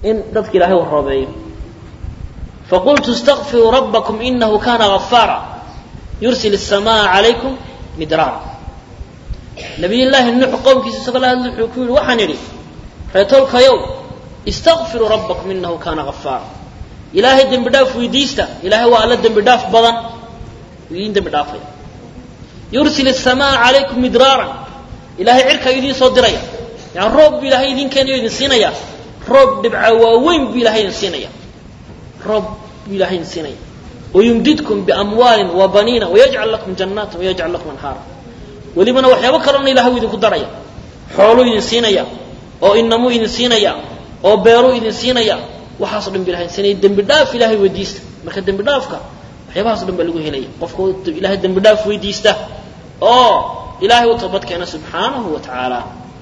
in dadka ilaahay u roobeeyo faqultu istakfiruu rabbakum inahu kana gafaara yursil الsamaaa calaykum midraara nabiy llaahi nuux qowmkiisa isagoo la hadla wuxuu ku yihi waxaan idhi reetolkayow istakfiruu rabbakum inahu kana gafaara ilaahay dembi dhaaf weydiista ilaahay waa alla dembi dhaaf badan idiin dembi dhaafaya yursil الsamaaa calaykum midraaran ilaahay cirkaa idiin soo diraya yani roob buu ilaahay idin keenayo idin siinaya roob dhibca waaweyn buu ilahay idin siinaya roob buu ilahay idin siinaya wayumdidkum biamwaalin wabaniina wayajcal lakum jannaata wayajcal lakum anhaara welibana waxyaabo kalena ilahay uu idinku daraya xooluu idin siinaya oo inamuu idin siinaya oo beeruu idin siinaya waxaaso dhan ba ilahay idin siinaya dembi dhaaf ilahay weydiista marka dembi dhaafka waxyaabahaas o dhan baa lagu helaya qofka ilahay dembi dhaaf weydiista oo ilahay u toobad keena subxaanahu wa tacaala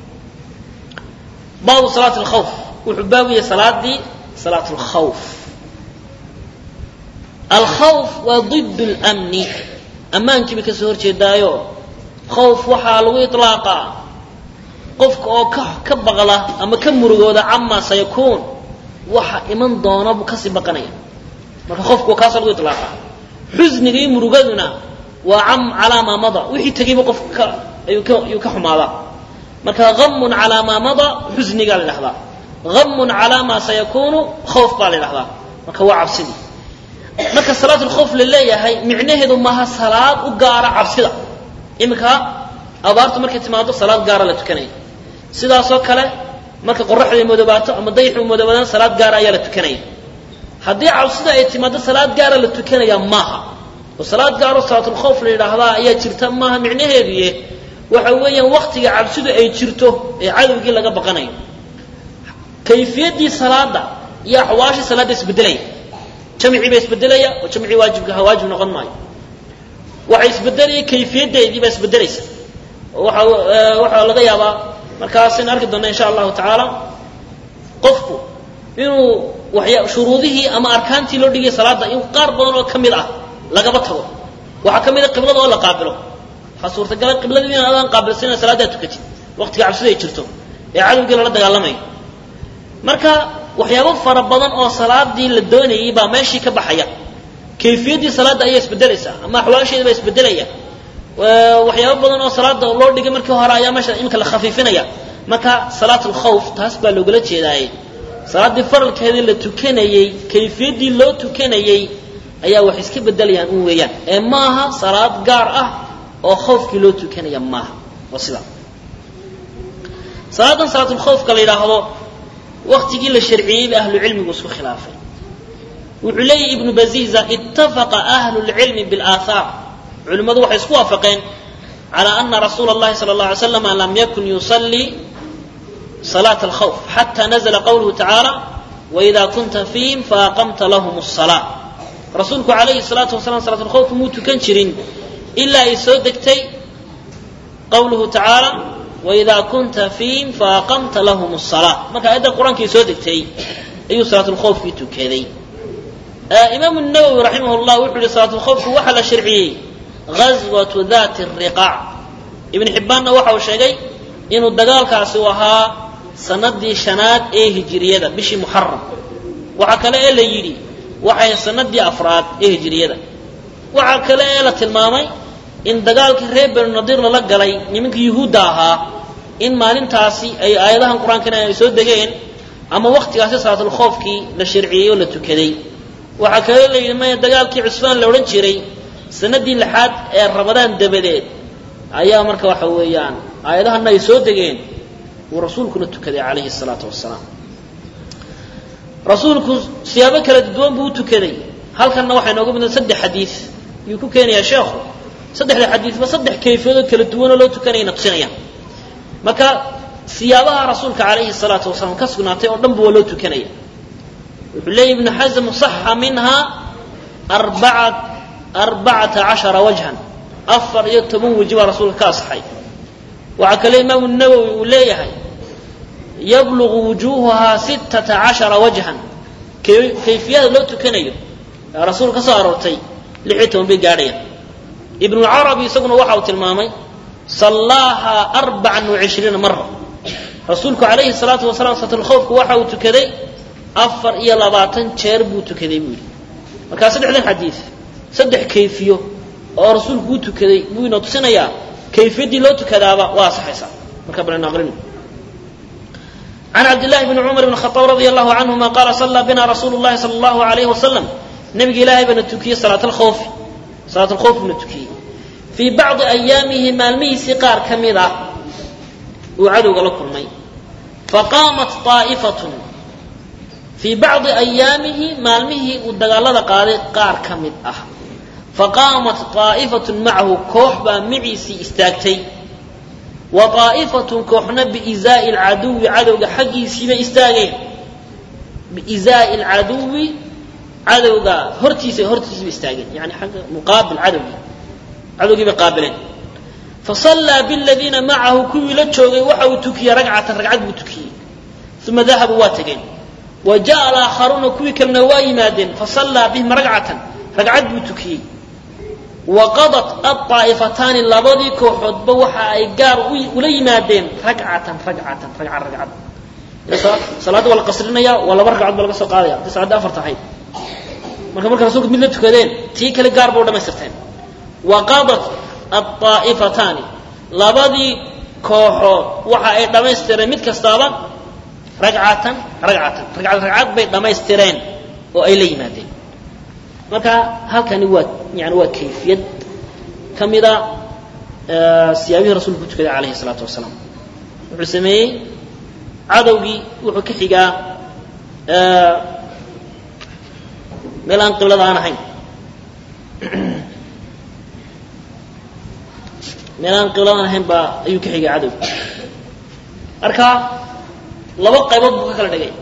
baabu salaat alkhawf wuxuu baabu yahay salaadii salaat alkhawf alkhawf waa ضid اlmni ammaankii bay kasoo horjeedaayo khawf waxaa lagu iطlaaqaa qofka oo ka ka baqla ama ka murugooda camaa sayakuun waxa iman doona buu kasii baqanaya marka qofku kaasa lagu iطlaaqa xusniga iyo murugaduna waa cam calaa maa mada wixii tegayba qofka ka ayuu ka ayuu ka xumaadaa marka hamun calaa maa mada xusnigaa la dhahdaa hamun calaa maa sayakunu khawf baa la dhahdaa marka waa cabsidii marka salaat lkhawf la leeyahay micnaheedu maaha salaad u gaara cabsida iminka abaartu markay timaado salaad gaara la tukanaya sidaasoo kale marka qoraxda moodobaato ama dayaxu moodobaadaan salaad gaara ayaa la tukanaya haddii cabsida ay timaado salaad gaara la tukanaya maaha oo salaad gaaro salaatulkhawf la yidhaahdaa ayaa jirta maaha micnaheeduye waxa weeyaan waktiga cabsidu ay jirto ee cadowgii laga baqanayo kayfiyaddii salaada iyo axwaashii salaadda isbedelaya jamcii baa isbedelaya oo jamcii waajibka ha waajib noqon maayo waxa isbedelaya kayfiyaddeedii baa isbedelaysa oo waxa waxaa laga yaabaa markaasaynu arki doona insha allahu tacaala qofku inuu waxya shuruudihii ama arkaantii loo dhigaya salaada in qaar badan oo ka mid ah lagaba tago waxaa ka mid a qiblada oo la qaabilo waxaa suurtagala qibladii in adaan qaabilsan salaadaa tukatid waqtiga cabsida ay jirto ee cadowgii lala dagaalamayo marka waxyaabo fara badan oo salaadii la doonayay baa meeshii ka baxaya kayfiyaddii salaadda ayaa isbedelaysa ama axwaasheeda baa isbedelaya waxyaabo badan oo salaada loo dhigay markii hore ayaa meesha iminka la khafiifinaya marka salaat alkhawf taas baa loogala jeedaaye salaaddii faralkeedii la tukanayey kayfiyaddii loo tukanayey ayaa wax iska bedelayaan un weeyaan ee maaha salaad gaar ah oo khawfkii loo tukanaya maaha waa sidaa salaadan salaatulkhawfka la yidhaahdo waktigii la sharciyey ba ahlu cilmigu isku khilaafay wuxuu leeyahy ibnu baziza ittafaqa ahlu lcilmi biاlaahaar culimmadu waxay isku waafaqeen calى ana rasuula اllahi salى اlه alay slam lam yakun yusalii salaat alkhawf xata nazla qawluhu tacaala waida kunta fiihim faaqamta lahum الsalaa rasuulku alayhi الsalaatu wasalaam salaat lkhawf muu tukan jirin ilaa ay soo degtay qawluhu tacaala waida kunta fiihim faaqamta lahum الsalaa marka aayadda qur-aankii soo degtay ayuu salaatulkhawfkii tukaday imaamu nawowi raximah llah wuxuu yihi salaatulkhawfku waxaa la sharciyey ghaswatu dati riqaac ibn xibbaanna waxa uu sheegay inuu dagaalkaasi u ahaa sanadii shanaad ee hijiriyada bishii muxaram waxaa kale ee la yidhi waxay sanadii afraad ee hijiriyada waxaa kale ee la tilmaamay in dagaalkii reer benu nadiir lala galay nimanka yuhuudda ahaa in maalintaasi ay aayadahan qur-aankana ay soo degeen ama waktigaasi salaatulkhoofkii la sharciyey oo la tukaday waxaa kale la yidhi maya dagaalkii cusfaan la odhan jiray sanadii lixaad ee rabadaan dabadeed ayaa marka waxa weeyaan aayadahana ay soo degeen uu rasuulkuna tukaday calayhi salaatu wasalaam rasuulku siyaabo kala duwan buu u tukaday halkanna waxay nooga midna saddex xadiid ayuu ku keenayaa sheekhu saddexda xadiidba saddex kayfiyadood kala duwanoo loo tukanayna tusinayaan marka siyaabaha rasuulka calayhi salaatu wasalaam ka sugnaatay oo dhanba waa loo tukanaya wuxuu leeyahy ibnu xasm saxa minha arbaca arbacata cashara wajhan afar iyo toban weji baa rasuulka ka asaxay waxaa kale imaamu nawowi uu leeyahay yablugu wujuuhuhaa sittata cashara wajhan kayfiyada loo tukanayo ee rasuul ka soo aroortay lix iyo toban bay gaadhayaan ibnucarabi isaguna waxa uu tilmaamay sallaaha arbacan wacishriina mara rasuulku calayhi salaatu wasalaam salaatulkhawfku waxa uu tukaday afar iyo labaatan jeer buu tukaday buu yidhi markaa saddexdan xadiid saddex kayfiyo oo rasuulku uu tukaday buu inoo tusinayaa kayfiyaddii loo tukadaaba waa asaxaysaa marka bal aqrino عن عبد الله بن عمر بن الخطاب رضي الله عنهما قال صلى بنا رسول الله صلى الله عليه وسلم نبي إلهي بن التكي صلاة الخوف صلاة الخوف بن التكي في بعض أيامه مالمي سقار كميرة وعدو قال مي فقامت طائفة في بعض أيامه مالمه ودقال قال قار كمد أه فقامت طائفة معه كوحبا معيسي استاكتي وطائفة كوحنا بإزاء العدو عدو حقي سيما استاغين بإزاء العدو عدو هرتيسي هرتيسي استاغين يعني حق مقابل عدو عدو بقابلين فصلى بالذين معه كوي لتشوغي وحو تكي رقعة رقعة بتكي ثم ذهبوا واتقين وجاء الآخرون كوي كالنواي مادين فصلى بهم رقعة رقعة بتكي وقضت الطائفتان لبدي كوحد بوحا اي قار ولي مادين ركعة ركعة ركعة ركعة صلاة ولا قصرنا ولا بركعة ولا قصر قاضية تسعة أفر تحيد marka marka rasuulku mid la tukadeen tii kale gaar buu dhamaystirteen waqadat الطائفتان labadii kooxood waxa ay dhamaystireen mid kastaaba ragcatan ragcatan ragcad ragcad bay dhamaystireen oo ay la yimaadeen marka halkani waa yani waa kayfiyad ka mida siyaabihii rasuulku ku tukaday calayhi salaatu wasalaam wuxuu sameeyey cadowgii wuxuu ka xigaa meel aan qiblada aan ahayn meel aan qiblada aan ahayn baa ayuu ka xigaa cadowgi marka laba qaybood buu ka kala dhigay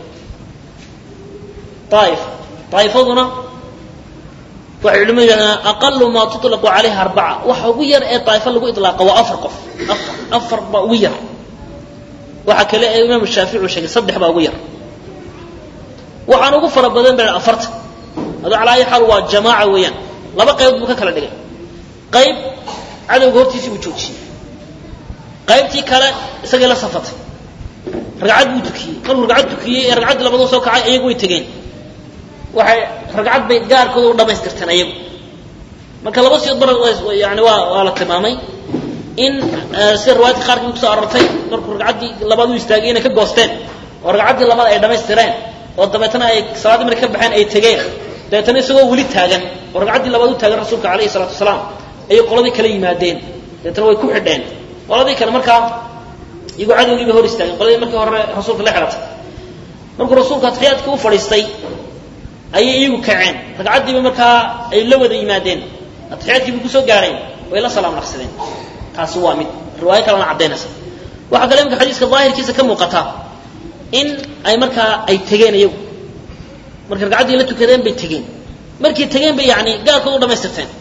aaif aaifaduna waxay culimadu yidhahdaan aqalu maa tuطlaqu calayha arbaca waxa ugu yar ee daa'ifo lagu iطlaaqa waa afar qof afar afar baa ugu yar waxa kale ee imaamu shaafici uu sheegay saddex baa ugu yar waxaan ugu fara badan ba afarta adu calaa ayi xaal waa jamaaca weeyaan laba qaybood buu ka kala dhigay qayb cadowga hortiisii buu joojiyey qaybtii kale isagay la safatay ragcad buu tukiyey markuu ragcad tukiyey ee ragcaddii labaduu soo kacay ayagu way tegeen waxay ragcad bay gaarkooda u dhamaystirteen ayagu marka laba siyood bar yani waa waa la tilmaamay in sida riwaayadka qaarkii kusoo arortay markuu ragcaddii labaad u istaagay inay ka goosteen oo ragcaddii labaad ay dhamaystireen oo dabeetana ay salaaddii markay ka baxeen ay tegeen dabeetana isagoo weli taagan oo ragcaddii labaad u taagan rasuulka calayhi salaatu wasalaam ayay qoladii kala yimaadeen dabeetana way ku xidheen qoladii kale markaa iyagoo cadowgii bay hor istaageen qoladii markii hore rasuulka la xidhatay markuu rasuulka atixiyaadkii u fadhiistay ayay iyagu kaceen ragcaddiiba markaa ay la wada yimaadeen atixiyaadkii bay kusoo gaareen way la salaam naqsadeen taasi waa mid riwaayo kalena caddaynaysa waxaa kale imika xadiiska daahirkiisa ka muuqata in ay markaa ay tegeen iyagu markay ragcaddii la tukadeen bay tegeen markay tegeen bay yani gaarkooda u dhamaystirteen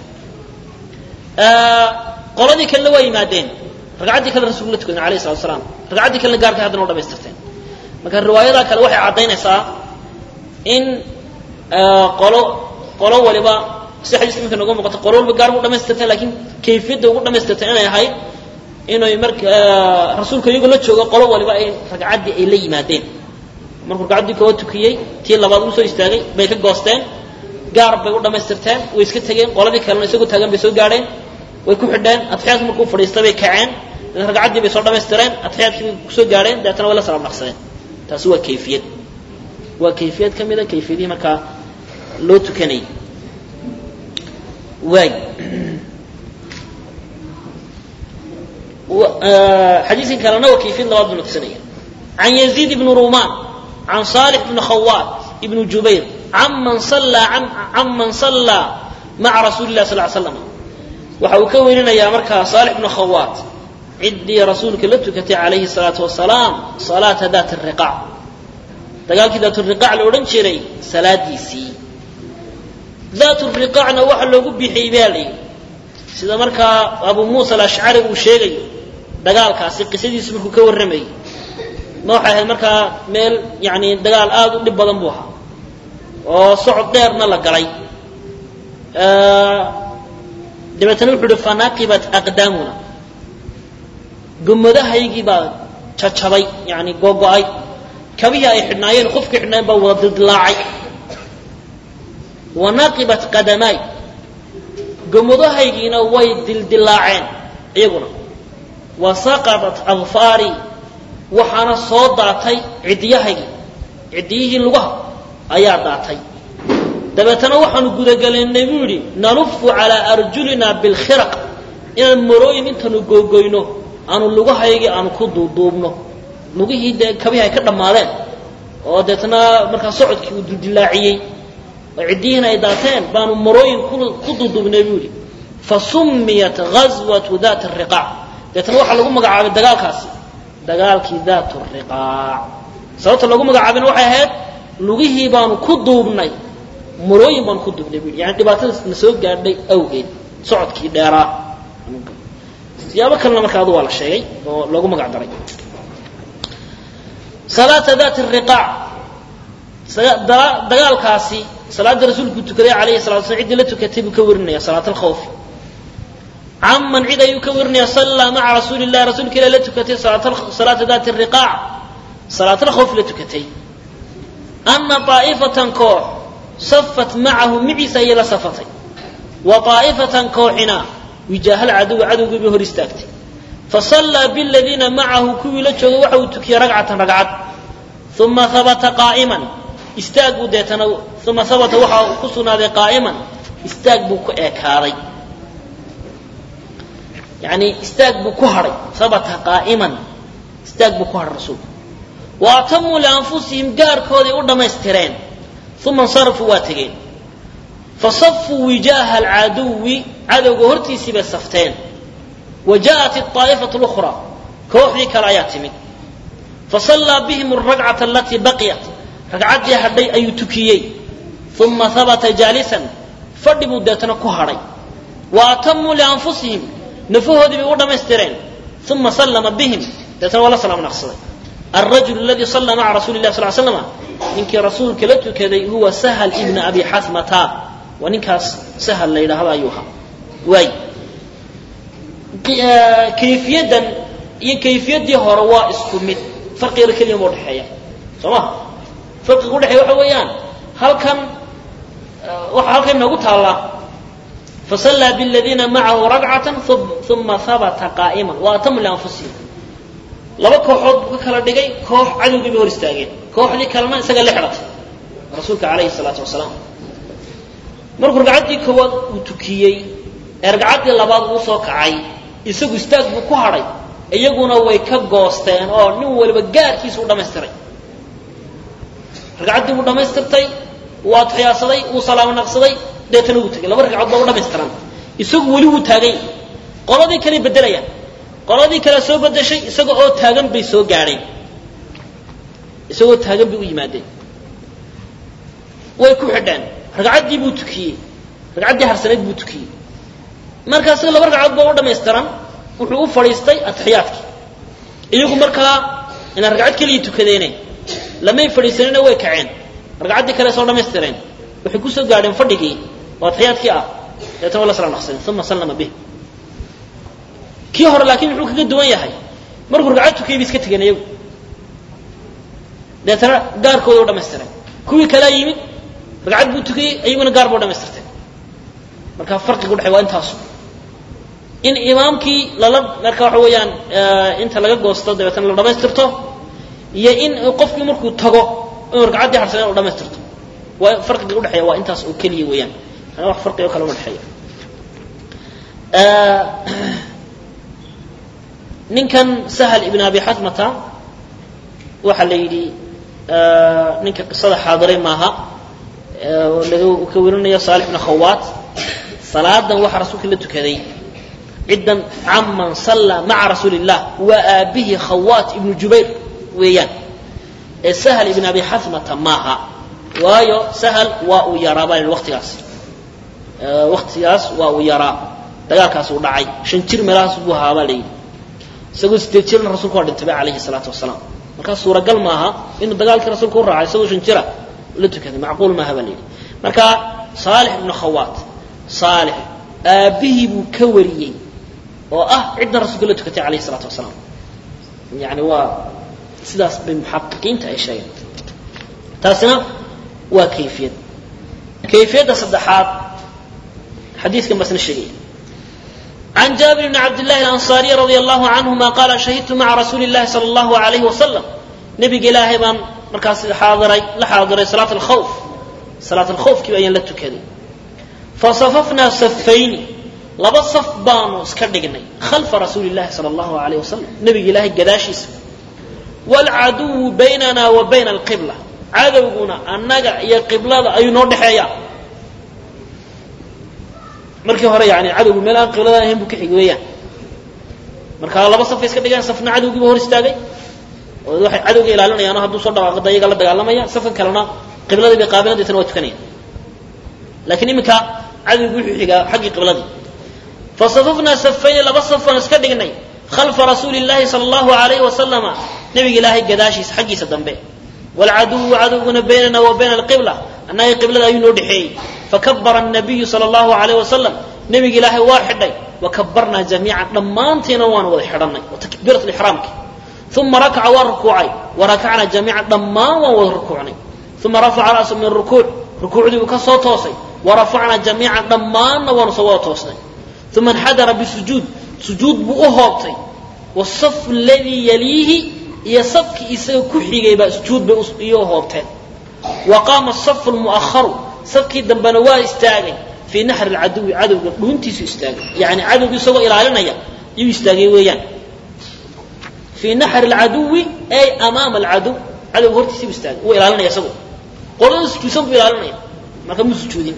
qoladii kalena waa yimaadeen ragcaddii kale rasulku la tukaden alayh salatu salaam ragcaddii kalena gaarkay haddana u dhamaystirteen marka riwaayadaa kale waxay caddaynaysaa in qolo qolo waliba si xadiiska iminka nooga muuqato qolo waliba gaar bu dhamaystirteen lakin kayfiyadda ugu dhamaystirteen inay ahayd inay marka rasuulka iyagoo la joogo qolo waliba ay ragcaddii ay la yimaadeen markuu ragcaddii koo tukiyey tii labaad uu soo istaagay bay ka goosteen gaar bay u dhamaystirteen way iska tegeen qoladii kalena isagoo taagan bay soo gaadheen way ku xidheen atixiyaadka markuu fadhiistay bay kaceen ragcaddii bay soo dhamaystireen atixiyaadkii bay kusoo gaadheen dabeetana way la salaam naqsadeen taasi waa kayfiyad waa kayfiyad ka mida kayfiyadihii markaa loo tukanayay waay xadiiskan kalena waa kayfiyad labaad buu tusinaya can yaziid ibni rumaan can صالح بن خوات بن جبير عمن صلى عمن صلى مع رسول الله صلى الله عليه وسلم waxa uu ka weyninayaa markaa صالح بن خوات ciddii rasuulka la tukatay calayhi الصلاaةu وaسalaam صلاaةa ذات الرiقاع dagaalkii ذات الرiقاع la odhan jiray salaadiisii ذات الرiقاعna waxa loogu bixiyey baa la yidhi sida markaa abu muuسى الأشcari uu sheegayo dagaalkaasi qisadiisu markuu ka warramayay ma waxay ahayd markaa meel yani dagaal aada u dhib badan buu ahaa oo socod dheerna la galay dabeetana wuxuu uhi fanaqibat aqdaamuna gomadahaygii baa jajabay yani googo-ay kabihii ay xidhnaayeen qofkii xidhnaayeen baa wada dildilaacay wanaqibat qadamaay gomadahaygiina way dildilaaceen iyaguna wa saqadat adfaari waxaana soo daatay ciddiyahaygii ciddiyihii lugaha ayaa daatay dabeetana waxaanu gudagelaynay buu yidhi nalufu calaa arjulina bilkhiraq inaan marooyin intaanu googoyno aanu lugahaygii aanu ku duuduubno lugihii dee kabihii ay ka dhammaadeen oo deetna markaa socodkii uu dildilaaciyey oo ciddiyihiina ay daateen baanu marooyin ku duuduubnay buu yidhi fa summiyat ghaswatu daat riqaac deetna waxaa lagu magacaabay dagaalkaasi dagaalkii daat riqaac sababta lagu magacaabayna waxay ahayd lugihii baanu ku duubnay marooyin baanu ku duubnay buu yidhi yani dhibaatadaas na soo gaadhay awgeed socodkii dheeraa siyaabo kalena marka adu waa la sheegay oo loogu magac daray salaata daat riqaac dagaalkaasi salaada rasuulku tukaday alayhi salatu slam ciddii la tukatay buu ka warinaya salaat alkhawfi caman cid ayuu ka warinaya sallaa maca rasuuli llahi rasuulka ilah la tukatay salaata daati riqaac salaat alkhawfi la tukatay ana طaa'ifatan koox safat macahu miciisa ayay la safatay wa طaa'ifatan kooxina wijaahal cadowi cadowgii bay hor istaagtay fasallaa biladiina macahu kuwii la joogay waxa uu tukiyey ragcatan ragcad uma habata qaa'iman istaag buu deetana uma habata waxa ku sugnaaday qaa'iman istaag buu ku eekaaday yani istaag buu ku hadhay habata qaa'iman istaag buu ku hadhay rasuulku wa atamuu lianfusihim gaarkooday u dhammaystireen uma insarafuu waa tegeen fasafuu wijaaha alcaduwi cadowga hortiisii bay safteen wa ja'at aa'ifatu اlأkhra kooxdii kale ayaa timid fasallaa bihim alragcata alatii baqiyat ragcaddii hadhay ayuu tukiyey uma habata jaalisan fadhi buu deetana ku hadhay wa atamuu lianfusihim nafahoodii bay u dhammaystireen uma sallama bihim deetana waa la salaam naqsaday alrajul aladii sallaa maca rasuli lah sal slama ninkii rasuulka la tukaday huwa sahal ibna abi xasmata waa ninkaas sahal la yidhaahdo ayuu ahaa waay kayfiyadan iyo kayfiyaddii hore waa isku mid farqiga keliya ma udhexeeya soo maha farqiga udhexeeya waxa weeyaan halkan waxaa halkan inoogu taallaa fasallaa biladiina macahu ragcatan uma habata qaa'iman wa atamu lianfusihim laba kooxood buu ka kala dhigay koox cadowgii bay hor istaageen kooxdii kalena isaga la xidhatay rasuulka calayhi salaatu wasalaam markuu ragcaddii koowaad uu tukiyey ee ragcaddii labaad uu soo kacay isagu istaag buu ku hadhay iyaguna way ka goosteen oo nin waliba gaarkiisa u dhammaystiray ragcaddii buu dhammaystirtay wuu adxiyaasaday wuu salaamo naqsaday deetana wuu tegay laba ragcadood baa u dhammaystiran isagu weli wuu taagay qoladii kaley beddelayaan qoladii kale soo bedeshay isaga oo taagan bay soo gaadheen isagoo taagan bay u yimaadeen way ku xidheen ragcaddii buu tukiyey ragcaddii harsanayd buu tukiyey markaa isaga laba ragcadood baa u dhammaystiran wuxuu u fadhiistay atixiyaadkii iyagu markaa inaan ragcad keliya tukadeene lamay fadhiisanina way kaceen ragcaddii kale soo dhammaystireen waxay kusoo gaadheen fadhigii oo atixiyaadkii ah deetana waa la sala naqsadeen uma sallama bih kii hore laakiin muxuu kaga duwan yahay markuu ragcad tukiyay bay iska tegeen iyagu deetana gaarkooda u dhammaystireen kuwii kalea yimid ragcad buu tukiyey iyaguna gaar ba u dhamaystirteen marka farqiga udhexey waa intaasu in imaamkii lala marka waxa weeyaan inta laga goosto dabeetana la dhamaystirto iyo in qofkii markuu tago inuu ragcaddii harsadeen u dhamaystirto waa farqiga udhexeeya waa intaas oo keliya weeyaan ana wax farqi oo kale uma dhexeeya ninkan sahal ibn abi xasmata waxaa la yidhi ninka qisada xaadiray maaha laga ka warinaya saalix ibn khawaat salaadan waxaa rasuulka la tukaday ciddan caman sallaa maca rasuuli illah waa aabihii khawaat ibnu jubayr weeyaan ee sahal ibn abi xasmata maaha waayo sahal waa uu yaraa baa la waqtigaas waqtigaas waa uu yaraa dagaalkaas uu dhacay shan jir meelahaas buu ahaa baa la yidhi isagoo sideed jirna rasuulku waa dhintay ba calayhi salaatu wasalaam markaa suuragal maaha inuu dagaalkii rasuulka u raacay isagoo shan jira la tukaday macquul maaha baa la yidhi marka saalix ibnu khawaat saalix aabbihii buu ka wariyey oo ah ciddan rasuulka la tukatay calayhi salaatu wasalaam yani waa sidaas bay muxaqiqiinta ay sheegeen taasina waa kayfiyad kayfiyadda saddexaad xadiidkan basna sheegaya عن جابر بن عبد الله الأنصاري رضي الله عنهما قال شهدت مع رسول الله صلى الله عليه وسلم نبي إلهي بان مركز حاضري لحاضري صلاة الخوف صلاة الخوف كيف أين لتكذي فصففنا صفين لبا صف بانو سكردقني خلف رسول الله صلى الله عليه وسلم نبي إلهي قداشيس والعدو بيننا وبين القبلة عدونا النقع يا قبلة أي نور حياة markii hore yani cadowgu meel aan qiblada ahayn buu ka xig weeyaan marka laba safay iska dhigaan safna cadowgiiba hor istaagay oo waxay cadowga ilaalinayaan oo hadduu soo dhawaaqo da iyaga la dagaalamaya safka kalena qibladii bay qaabilan deetana waa tukanaya laakiin iminka cadowgu wuxuu xigaa xaggii qibladii fasafafnaa safayni laba saf baan iska dhignay khalfa rasuuli llahi sala allahu alayhi wasalama nabiga ilaahay gadaashiisa xaggiisa dambe walcaduwu cadowguna baynana wa bayna alqibla annaga qiblada ayuu noo dhexeeyey fakabara الnabiyu salى اllahu alayh wasalam nebiga ilaahay waa xidhay wakabarnaa jamiican dhammaantiina waanu wada xidhanay takbiirat ixraamki uma rakaca waa rukuucay warakacnaa jamiican dhammaan waan wada rukuucnay uma rafaca ra'su min rukuuc rukuucdii buu ka soo toosay warafacnaa jamiican dhammaanna waanu soo wada toosnay uma inxadara bisujuud sujuud buu u hoobtay wasafu ladii yaliihi iyo safkii isaga ku xigay baa sujuud bay iyo hoobteen wa qaama asafu lmu'aharu safkii dambena waa istaagay fii naxri lcaduwi cadowga dhuuntiisu istaagay yani cadowga isagoo ilaalinaya yuu istaagay weeyaan fii naxri lcaduwi ay amaama alcaduw cadowga hortiisa buu istaagay wuu ilaalinaya isagoo qolada sujuudsan buu ilaalinaya marka muu sujuudin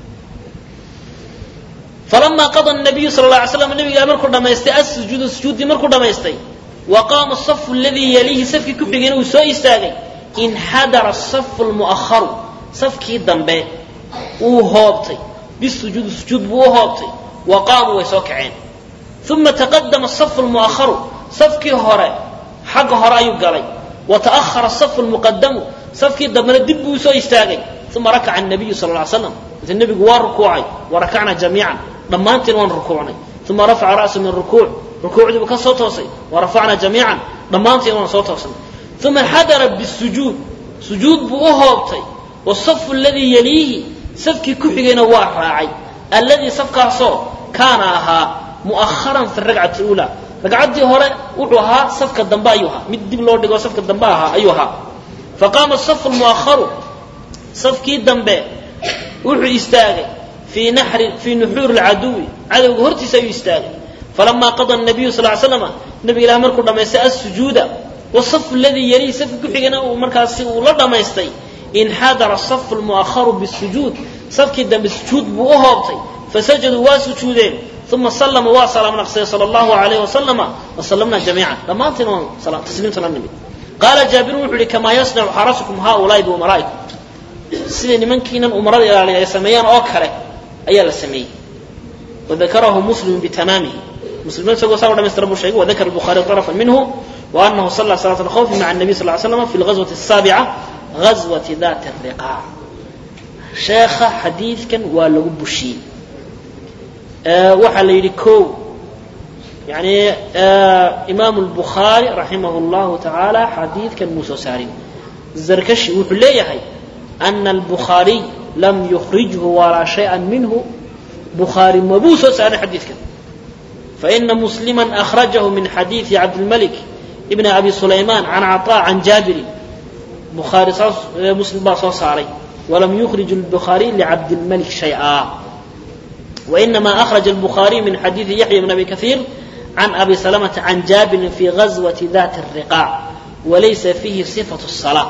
falamaa qada nabiyu sala la alay slam nabiga markuu dhamaystay assujuuda sujuuddii markuu dhamaystay wa qaama asafu aladii yaliihi safkii ku xigayna uu soo istaagay inxadara asafu lmu'aharu safkii dambe wuu hoobtay bisujuudi sujuud buu u hoobtay wa qaamuu way soo kaceen uma taqadama asafu lmu'aharu safkii hore xagga hore ayuu galay wa ta'ahara asafu lmuqadamu safkii dambena dib buu soo istaagay uma rakaca الnabiyu sal ly slam inta nebigu waa rukuucay warakacna jamiican dhammaantiin waan rukuucnay uma rafaca ra'su min rukuuc rukuucdii buu ka soo toosay warafacna jamiican dhammaantiin waan soo toosnay uma xadara bisujuud sujuud buu u hoobtay wasafu aladii yaliihi safkii ku xigayna waa raacay alladii safkaasoo kaana ahaa mu'aharan fi ragcati uulaa ragcaddii hore wuxuu ahaa safka dambe ayuu ahaa mid dib loo dhigo safka dambe ahaa ayuu ahaa faqaama asafu lmu'aharu safkii dambe wuxuu istaagay fii naxri fii nuxuuri lcaduwi cadowga hortiisa ayuu istaagay falamaa qada nabiyu sal slama nabiga ilaah markuu dhamaystay assujuuda wasafu aladii yaliihi safki ku xigayna uu markaasi uu la dhamaystay inxadara asafu lmu'aharu bisujuud safkii dambe sujuud buu u hoobtay fasajaduu waa sujuudeen uma sallama waa salaam naqsay sala allahu alayh wasalama wasallamna jamiican dhammaantiin waan tasliimta la nimid qaala jaabirun wuxu uhi kamaa yasnacu xarasukum haaulaai biumaraa'ikum sida nimankiinan umarada ilaaliya ay sameeyaan oo kale ayaa la sameeyey wadakarahu muslimu bitamaamihi muslim isagoo saa u dhamaystira buu sheegay wadakara الbukhari طرفا minhu وأنه صلى صلاة الخوف مع النبي صلى الله عليه وسلم في الغزوة السابعة غزوة ذات الرقاع sheekha xadiidkan waa lagu bushiyey waxaa la yidhi ko yani imaamu الbukhaari raximah اllahu tacaala xadiidkan muu soo saarin zarkashi wuxuu leeyahay أna الbukhaariy lam yukrijhu walaa shayئa minhu bukhaari mabuu soo saarin xadiidkan faإna muslima أkhrajahu min xadiiثi cabdilmalik ibn abi sulayman can caطاء can jaabirin bukhaari saas muslim baa soo saaray ولم يخرج البخاري لعبد الملك شيئا وإنما أخرج البخاري من حديث يحيى بن أبي كثير عن أبي سلمة عن جابر في غزوة ذات الرقاع وليس فيه صفة الصلاة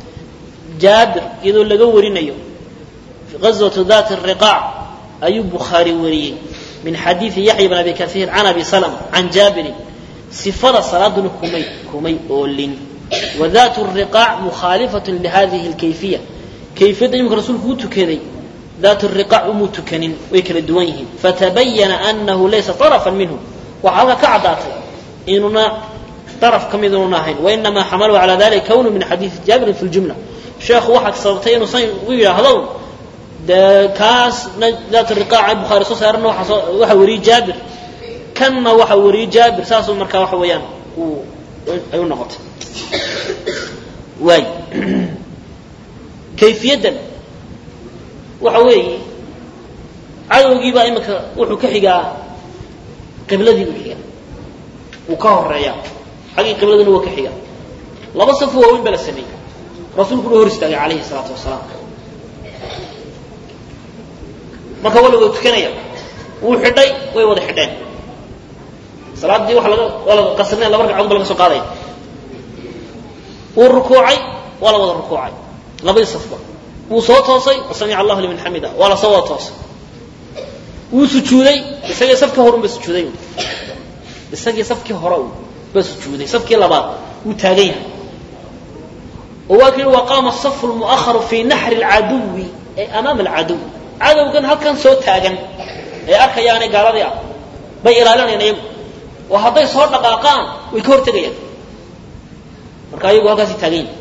جابر إذا لقوا ورينيو في غزوة ذات الرقاع أي بخاري وري من حديث يحيى بن أبي كثير عن أبي سلمة عن جابر صفة صلاة كمي كمي أولين وذات الرقاع مخالفة لهذه الكيفية kayfiyadda imika rasuulku u tukaday daat riqaac umuu tukanin way kala duwan yihiin fatabayana anahu laysa طarafan minhu waxaa halka ka caddaatay inuuna daraf ka mid inuuna ahayn wainamaa xamalahu calaa dalika kownu min xadiidi jaabirin fi ljumla sheekhu waxaad sababtay inuu san u yidhaahdo dee kaas daat riqaaca bukhaari soo saarana waxa wariyey jaabir kanna waxa wariyey jaabir saasuu markaa waxa weeyaan ay u noqotay waay kayfiyaddan waxa weeye cadowgiibaa iminka wuxuu ka xigaa qibladii buu xigaa wuu ka horeeyaa xaggii qibladuna waa ka xigaa laba safo waaweyn baa la sameeyey rasuulkuna hor istaagay calayhi salaatu wasalaam marka waa la wada tukanaya wuu xidhay way wada xidheen salaaddii waa laga waa la qasrinaya laba ragcadood ba laga soo qaadaya wuu rukuucay waa la wada rukuucay labadii safba wuu soo toosay samica allahu liman xamida waa la soo wada toosay wuu sujuuday isagii safkii horun ba sujuuday isagii safkii hore un ba sujuuday safkii labaad wuu taagan yahay oo waa ka yihi waqaama asafu lmu'aharu fii naxri alcaduwi ay amaama alcaduw cadowgan halkan soo taagan ee arkayaanay gaaladii ah bay ilaalinayaan iyagu oo hadday soo dhaqaaqaan way ka hortegayaan marka ayagu halkaasi taagan yihin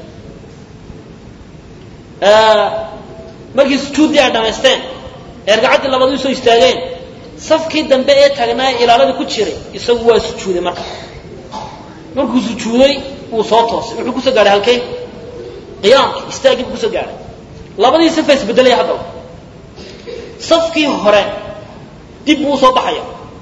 markii sujuuddii ay dhamaysteen ee ragcaddii labaad u soo istaageen safkii dambe ee taagnaa ee ilaalada ku jiray isagu waa sujuuday marka markuu sujuuday wuu soo toosay wuxuu kusoo gaadhay halkee qiyaamkii istaaggii buu kusoo gaadhay labadii safa isbedelaya haddaba safkii hore dib buu usoo baxaya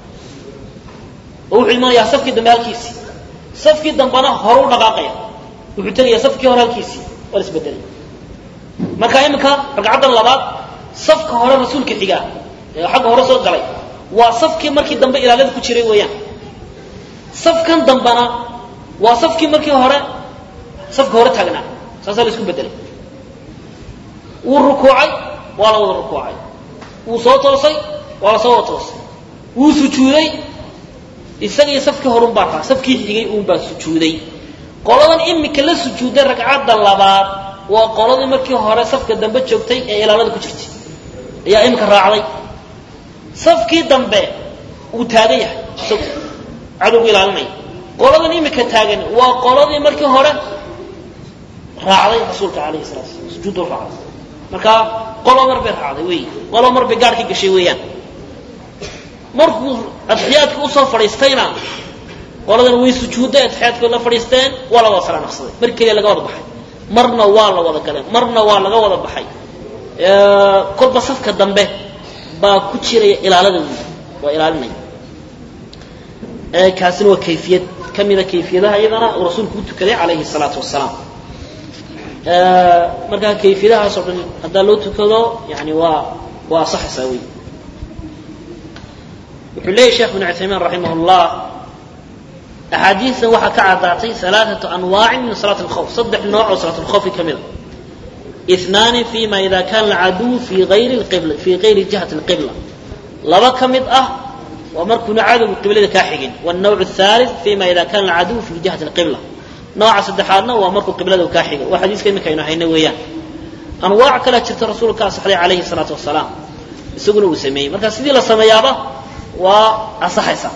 oo wuxuu imanayaa safkii dambe halkiisii safkii dambena hore u dhaqaaqaya wuxuu tegayaa safkii hore halkiisii waa la isbedelay marka iminka ragcaddan labaad safka hore rasuulka xigaa ee xagga hore soo galay waa safkii markii dambe ilaalada ku jiray weeyaan safkan dambena waa safkii markii hore safka hore taagnaa saasaa la isku bedelay wuu rukuucay waa la wada rukuucay wuu soo toosay waa la soo wada toosay wuu sujuuday isagii safkii horun baa raa safkii xigay uun baa sujuuday qoladan imika la sujuuday ragcadda labaad waa qoladii markii hore safka dambe joogtay ee ilaalada ku jirtay ayaa imika raacday safkii dambe uu taagan yahay isagu cadowgu ilaalinaya qoladan imika taagan waa qoladii markii hore raacday rasuulka alayhi salatu slam sujuuddu raacday marka qolo mar bay raacday wey qolo mar bay gaarhkii gashay weeyaan markuu adxiyaadka usoo fadhiistayna qoladan way sujuudday adxiyaadkood la fadhiisteen waa la wada salaanaqsaday mar keliya laga wada baxay marna waa la wada galay marna waa laga wada baxay kolba safka dambe baa ku jiraya ilaalada wey waa ilaalinaya kaasina waa kayfiyad ka mida kayfiyadaha iyadana uu rasuulku u tukaday calayhi salaatu wasalaam markaa kayfiyadahaas oo dhan haddaa loo tukado yani waa waa asaxaysaa wey wuxuu leeyahy sheekh bn cuthaymiin raximah llah axaadiistan waxaa ka caddaatay alaaatu anwaacin min salaat alkhawf saddex nooc oo salaat alkhawfi ka mida inaani fima ida kana alcaduw fi ayri qibla fii gayri jihati alqibla laba ka mid ah waa markuuna cadowgu qiblada kaa xigin wannawc athalith fima ida kana alcaduw fi jihati alqibla nooca saddexaadna waa markuu qiblada kaa xiga waa xadiiska iminka aynu hayna weeyaan anwaac kalea jirta rasuulka asaxday calayhi salaatu wasalaam isaguna uu sameeyey marka sidii la sameeyaaba waa asaxaysa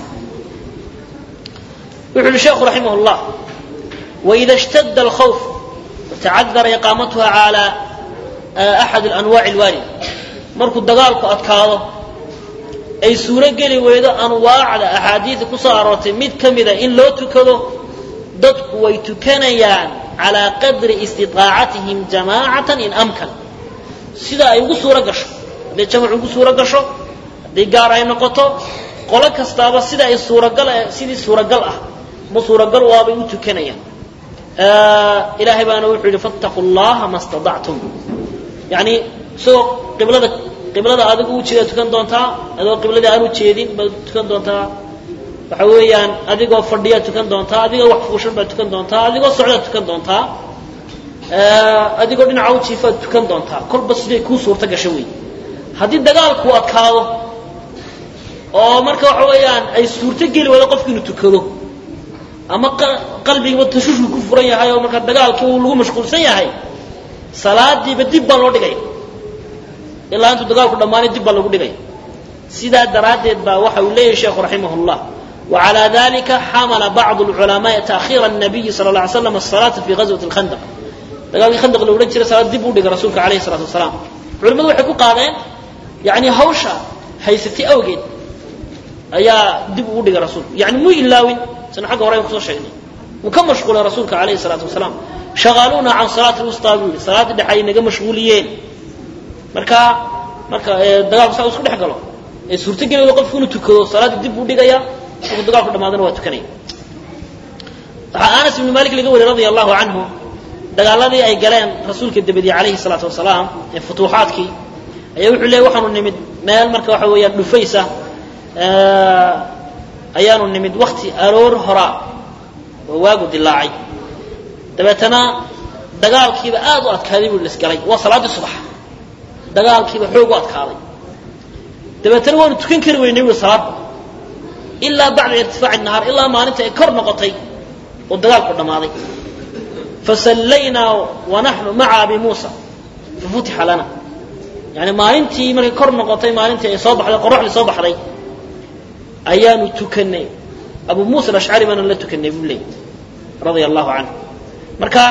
wuxu uhi sheekhu raximah llah waida اshtada alkhawf watacadara iqaamatuha calى axad alanwaaci alwaarida markuu dagaalku adkaado ay suuro geli weydo anwaacda axaadiida ku soo aroortay mid ka mida in loo tukado dadku way tukanayaan calaa qadri istiطaacatihim jamaacatan in amkan sida ay ugu suuro gasho hadday jamac ugu suuro gasho hadday gaar ay noqoto qolo kastaaba sida ay suuragal sidii suuragal ah ma suuragal waabay u tukanayaan ilaahay baana wuxuu yidhi fattaquu llaha ma staطactum yani isagoo qiblada qiblada adigu u jeeda tukan doontaa adoo qibladii aan u jeedin baad tukan doontaa waxa weeyaan adigoo fadhiyaad tukan doontaa adigoo wax fuushan baad tukan doontaa adigoo socdaad tukan doontaa adigoo dhinaca u jiifaad tukan doontaa kolba siday kuu suurto gasho wey haddii dagaalku adkaado oo marka waxa weeyaan ay suurto geli waydo qofki inuu tukado ama qalbigiiba tashushku ku furan yahay oo markaa dagaalkii uu lagu mashquulsan yahay salaadiiba dib baa loo dhigaya ilaa intuu dagaalku dhammaanay dib baa lagu dhigaya sidaa daraaddeed baa waxa uu leeyahay sheekhu raximah llah وعلى ذلك حمل بعض العلماء تأخير النبي صلى الله عليه وسلم الصلاة في غزوة الخندق dagaalkii khandaq la odhan jiray salaad dib u dhigay rasuulka alayhi salaatu wasalaam culimmadu waxay ku qaadeen yani hawsha haysatay awgeed ayaa dib ugu dhigay rasuulku yani muu ilaawin sina xagga hore aynu kusoo sheegnay wuu ka mashquulay rasuulka alayhi salaatu wasalaam shaqaaluuna can salaati lwustaa buu yihi salaaddii dhexe ay naga mashguuliyeen marka marka dagaalku saa isku dhex galo ee suurtogelido qofku inuu tukado salaaddii dib buu dhigayaa markuu dagaalku dhamaadana waa tukanaya waxaa anas ibnu malik laga wariy radia allahu canhu dagaaladii ay galeen rasuulka dabadii calayhi salaatu wasalaam ee futuuxaadkii ayaa wuxuu leeyay waxaanu nimid meel marka waxa weeyaan dhufaysa ayaanu nimid wakti aroor horaa oo waagu dilaacay dabeetana dagaalkiiba aad u adkaaday buu lisgalay waa salaaddii subax dagaalkiiba xoog u adkaaday dabeetana waanu tukan kari weynay wi salaadda ilaa bacda irtifaaci nahaar ilaa maalinta ay kor noqotay oo dagaalku dhammaaday fasallaynaa wanaxnu maca abi muusa fafutixa lana yani maalintii markay kor noqotay maalintii ay soo baxday qoraxdii soo baxday ayaanu tukanay abu muusa alashcari baana la tukanay buu leeyay radia allahu canhu marka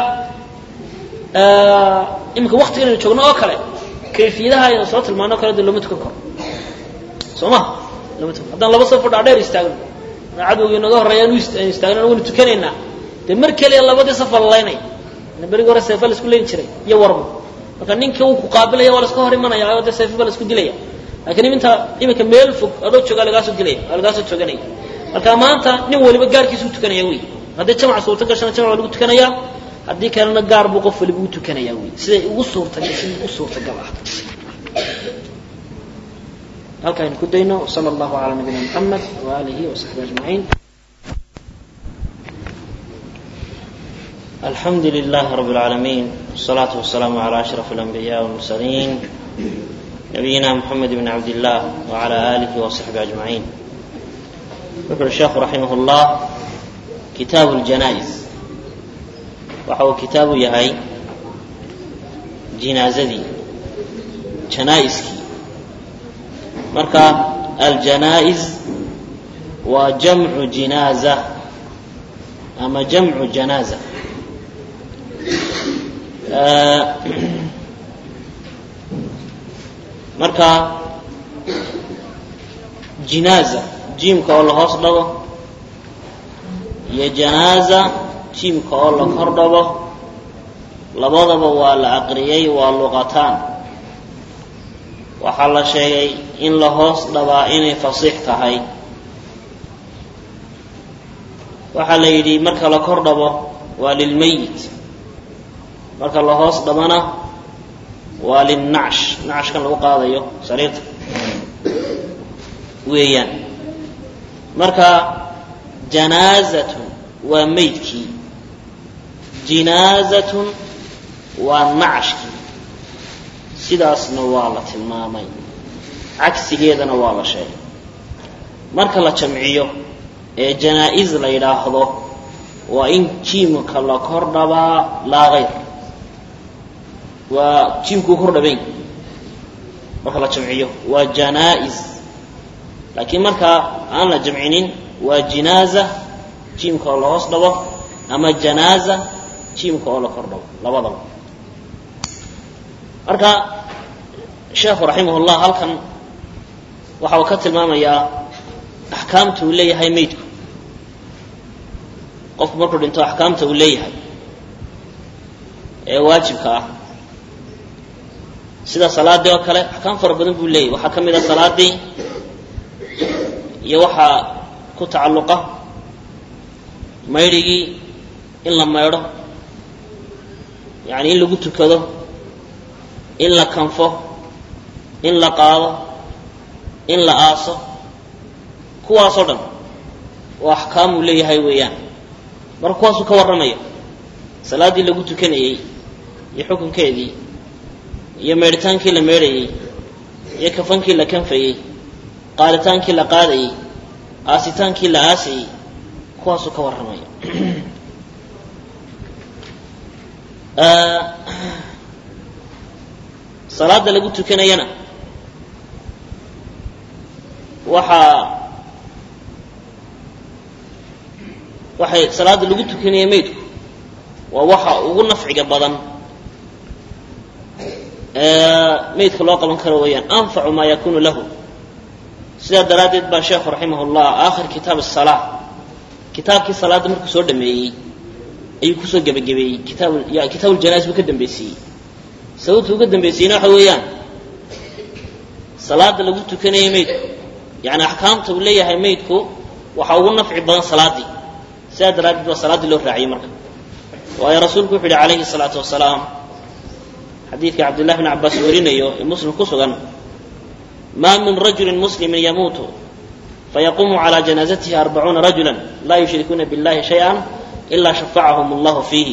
iminka waktiga inaynu joogno oo kale kayfiyadaha aynu soo tilmaano o kale de looma tukan karo soo ma loma tukan haddaan laba safo dhaadheer istaagno cadowgii inaga horreeya anu istaagno waynu tukanaynaa dee mar keliya labadii safa la laynaya berigi hore seefa la isku leyn jiray iyo warmo marka ninka uu ku qaabilaya waa laska hor imanaya oo dee seefa baa la isku dilaya lakiin iminta iminka meel fog adoo joogaa lagaasoo dilaya waa lagaasoo tooganaya marka maanta nin waliba gaarkiisu u tukanaya wey haddii jamc suurta gashana jamc waa lagu tukanaya haddii kalena gaar buu qof waliba u tukanaya wey siday ugu suurta sidii ugu suurtagal ah halka aynu ku dayno sala allahu calaa nabiyina muxamed waaalihi wasaxbi ajmaciin الحمد لله رب العالمين والصلاة والسلام على أشرف الأنبياء والمرسلين نبينا محمد بن عبد الله وعلى آله وصحبه أجمعين يقول الشيخ رحمه الله كتاب الجنائز وحو كتاب يهي جنازتي جنائزكي مركا الجنائز وجمع جنازة أما جمع جنازة marka jinaaza jiimka oo la hoos dhago iyo janaaza jiimka oo la kor dhago labadaba waa la aqriyey waa luqataan waxaa la sheegay in la hoos dhabaa inay fasiix tahay waxaa la yidhi marka la kor dhabo waa lilmayit marka la hoos dhabana waa lilnacsh nacshkan lagu qaadayo sariirta weeyaan marka janaazatun waa maydkii jinaazatun waa nacshkii sidaasna waa la tilmaamay cagsigeedana waa la sheegay marka la jamciyo ee janaa-is la yidhaahdo waa in jiimka la kor dhabaa laa hayr waa jiimkuu kor dhabayn marka la jamciyo waa janaa-is laakiin marka aan la jamcinin waa jinaaza jiimka oo la hoos dhabo ama janaaza jiimka oo la kor dhabo labadaba marka sheekhu raximah llah halkan waxa uu ka tilmaamayaa axkaamta uu leeyahay maydku qofku markuu dhinto axkaamta uu leeyahay ee waajibka ah sida salaadii oo kale axkaam fara badan buu leeyahy waxaa ka mid a salaadii iyo waxaa ku tacalluqa maydhigii in la maydho yani in lagu tukado in la kanfo in la qaado in la aaso kuwaasoo dhan oo axkaam uu leeyahay weeyaan marka kuwaasuu ka warramaya salaaddii lagu tukanayey iyo xukunkeedii iyo meedhitaankii la meedhayey iyo kafankii la kanfayey qaaditaankii la qaadayey aasitaankii la aasayey kuwaasuu ka warramaya salaada lagu tukanayana waxaa waxay salaada lagu tukanaya maydku waa waxa ugu nafciga badan maydka loo qaban karo weeyaan anfacu maa yakunu lahu sidaa daraaddeed baa sheekhu raximah llah aakhir kitaab asalaa kitaabkii salaadda markuu soo dhameeyey ayuu kusoo gebagabeeyey kitaab kitaab uljanais buu ka dambaysiiyey sababtu uga dambaysiiyeyna waxa weeyaan salaada lagu tukanaya maydku yani axkaamta uu leeyahay maydku waxaa ugu nafci badan salaaddii sidaa daraaddeed baa salaaddii loo raaciyey marka waayo rasuulku wuxu yidhi calayhi salaatu wasalaam xadiidka cabdillahi bn cabbaas warinayo ee muslim ku sugan maa min rajulin muslimin yamuutu fayaquumu calى janaazatihi arbacuuna rajula laa yushrikuuna biاllahi shayئa ilaa shafacahum allahu fiihi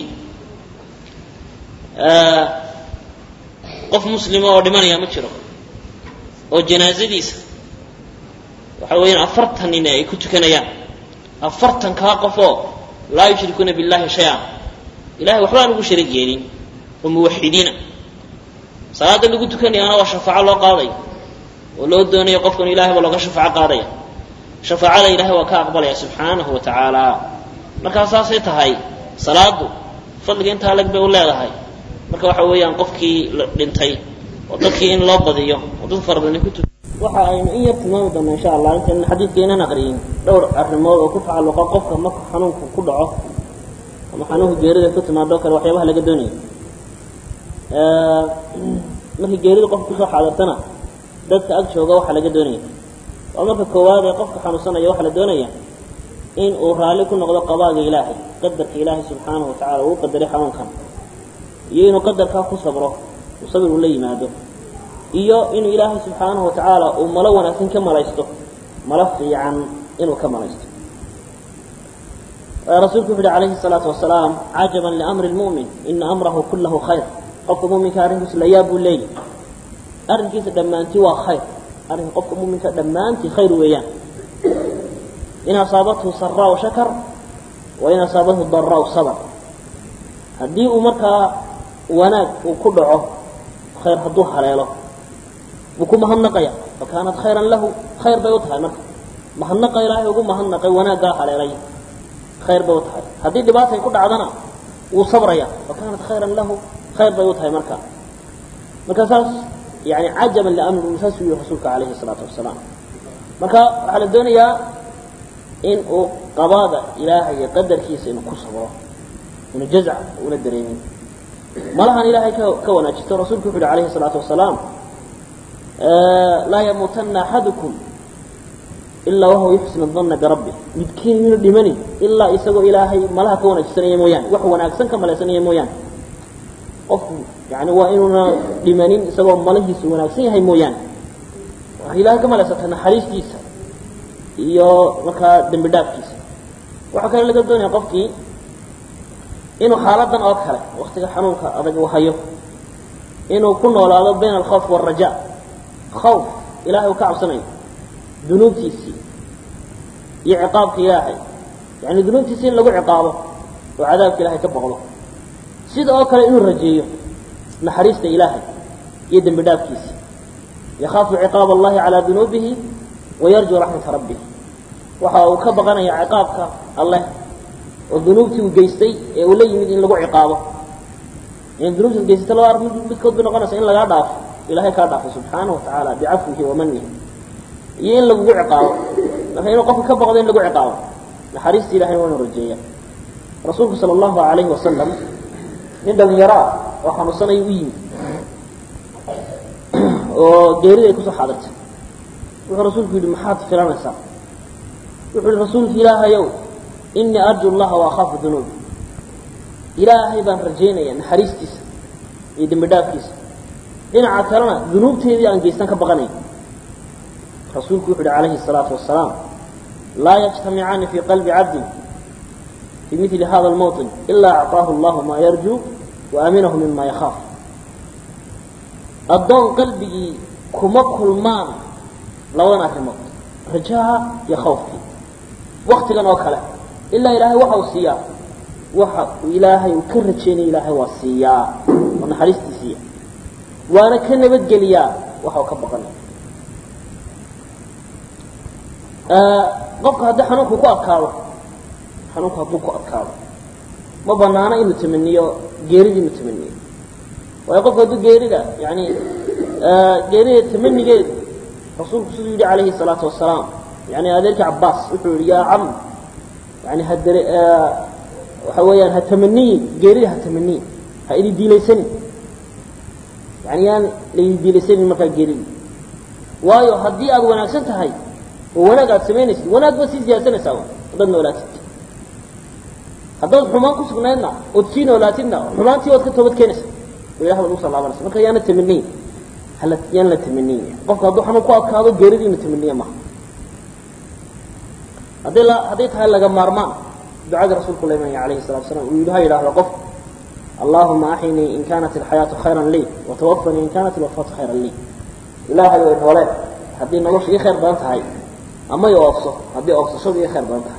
qof muslima oo dhimanaya ma jiro oo janaazadiisa waxa weeyaan afartan nin ay ku tukanayaan afartan kaa qofoo laa yushrikuuna biاllahi shayئa ilahay waxba aan ugu sharig yeelin oo muwaxidiina salaada lagu tukanayaana waa shafaaco loo qaadaya oo loo doonayo qofkan ilahay baa looga shafaaco qaadaya shafaacada ilahay waa ka aqbalaya subxaanahu wa tacaala markaa saasay tahay salaadu fadliga intaa leg bay u leedahay marka waxa weeyaan qofkii dhintay oo dadkii in loo badiyo oo dad fara badan ku tu waxa aynu in yar tilmaami doona insha allah intan xadiidka inaan aqriyin dhowr arrimood oo ku tacalluqa qofka marka xanuunku ku dhaco ama xanuunka geerida ku timaado kale waxyaabaha laga doonayo markii geerida qofka kusoo xaadirtana dadka ag jooga waxaa laga doonaya waa marka koowaad ee qofka xanuunsanaya waxaa la doonaya in uu raalli ku noqdo qadaaga ilaahay qadarka ilaahay subxaanahu watacala uu qadaray xanuunkan iyo inuu qadarkaa ku sabro uu sabir uu la yimaado iyo inuu ilaahay subxaanahu watacaala uu malo wanaagsan ka malaysto malo fiican inuu ka malaysto rasuulku wuxu uhi calayhi الsalaatu wasalaam cajaban liamri lmu'min ina amrahu kulahu khayr qofka muminka arrinkiisa la yaab buu leeyahy arrinkiisa dhammaantii waa khayr arrinka qofka muminka dhammaantii khayr weeyaan in asaabathu saraa shakar wa in asaabathu daraa sabr haddii uu markaa wanaag uu ku dhaco khayr hadduu haleelo buu ku mahadnaqaya fakaanat khayran lahu khayr bay u tahay marka mahadnaqa ilaahay ugu mahadnaqay wanaaggaa haleelay khayr bay u tahay haddii dhibaatay ku dhacdana wuu sabraya fakaanat khayran lahu khayr bay u tahay marka marka saas yani cajaban liamri saas u yihi rasuulka calayhi salaatu wasalaam marka waxaa la doonayaa in uu qabaada ilaahay iyo qadarkiisa inuu ku sabro inu jazc una dareemin malahan ilaahay ka ka wanaajisto rasuulku wuxu uhi alayhi الsalaatu wasalaam laa yamuutana axadukum ilaa wahuwa yuxsinu dana birabbi midkiin minu dhimanin ilaa isagoo ilaahay malaha ka wanaajisanaya mooyaane wax wanaagsan ka malaysanaya mooyaane qofku yani waa inuuna dhimanin isagoo malahiisu wanaagsan yahay mooyaane waxay ilaahay ka malaysata naxariistiisa iyo markaa dembi dhaafkiisa waxaa kale laga doonaya qofkii inuu xaaladan oo kale waktiga xanuunka adag uu hayo inuu ku noolaado bayna alkhawf wاraja khawf ilahay uu ka cabsanayo dunuubtiisii iyo ciqaabka ilaahay yani dunuubtiisii in lagu ciqaabo oo cadaabka ilahay ka boqdo sida oo kale inuu rajeeyo naxariista ilaahay iyo dembi dhaafkiisa yakaafu ciqaab allahi calaa dunuubihi wayarjuu raxmata rabbih waxa uu ka baqanaya ciqaabka alleh oo dunuubtii uu geystay ee uu la yimid in lagu ciqaabo in dunuubtii geysata laba ar midkood bay noqonaysa in lagaa dhaafo ilahay kaa dhaafo subxaanahu watacaala bicafwihi wa manihi iyo in lagugu ciqaabo marka inuu qofka ka baqdo in lagu ciqaabo naxariista ilahay waa inu rajeeya rasuulku sala allahu alayhi wasalam nin dhalinyaro ah oo xanuunsanaya u yimid oo geerida ay kusoo xaadirtay wuxuu rasuulku yidhi maxaad filanaysaa wuxuu yihi rasuulka ilaahayow inii arju llaha waakaafu dunuubi ilaahay baan rajaynaya naxariistiisa iyo dembi dhaafkiisa dhinaca kalena dunuubteedii aan geystan ka baqanay rasuulku wuxu uhi calayhi الsalaatu wasalaam laa yajtamicaani fii qalbi cabdin fii mili hada اlmawطin ilaa acطaahu اllahu maa yarjuu waaminahu mima yakhaaf addoon qalbigii kuma kulmaan labadan arrimood rajaha iyo khawfkii waktigan oo kale ilaa ilaahay waxa uu siiyaa waxa uu ilaahay uu ka rajaynaya ilaahay waa siiyaa oo naxariistii siiya waana ka nabadgeliyaa waxa uu ka baqanaya qofka haddii xanuunku ku adkaado xanuunku hadduu ku adkaado ma banaano inuu tamaniyo geeridii inuu tamaniyo waayo qofku hadduu geerida yani geerida tamanigeedu rasuulku siduu yidhi calayhi الsalaatu wasalaam yani adeerkii cabaas wuxuu yihi yaa cam yani hadare waxa weeyaan ha tamaniyin geerida ha tamaniyin ha idi diilaysanin yani yaan laidi diilaysanin markaa geerida waayo haddii aad wanaagsan tahay oo wanaag aad samaynaysid wanaag baad sii ziyaasanaysaa haddaad noolaatid haddaad xumaan ku sugnaydna ood sii noolaatidna xumaantii waad ka toobad keenaysa oo ilah baad ugu soo laabanaysa marka yaana tamaniyin hala yaan la tamaniyin qofka hadduu xanuun ku adkaado geerida inu tamaniya maaha hadday la hadday tahay laga maarmaan ducadii rasuulku la imanaya alayhi salatu wasalaam uu yidhi ha yidhaahdo qof allahuma axinii in kaanat alxayaatu khayran lii watawafanii in kaanat alwafaatu khayran lii ilaahay way noole haddii nolosha ii khayr badan tahay ama i oofso haddii oofsashadu ii khayr badan tahay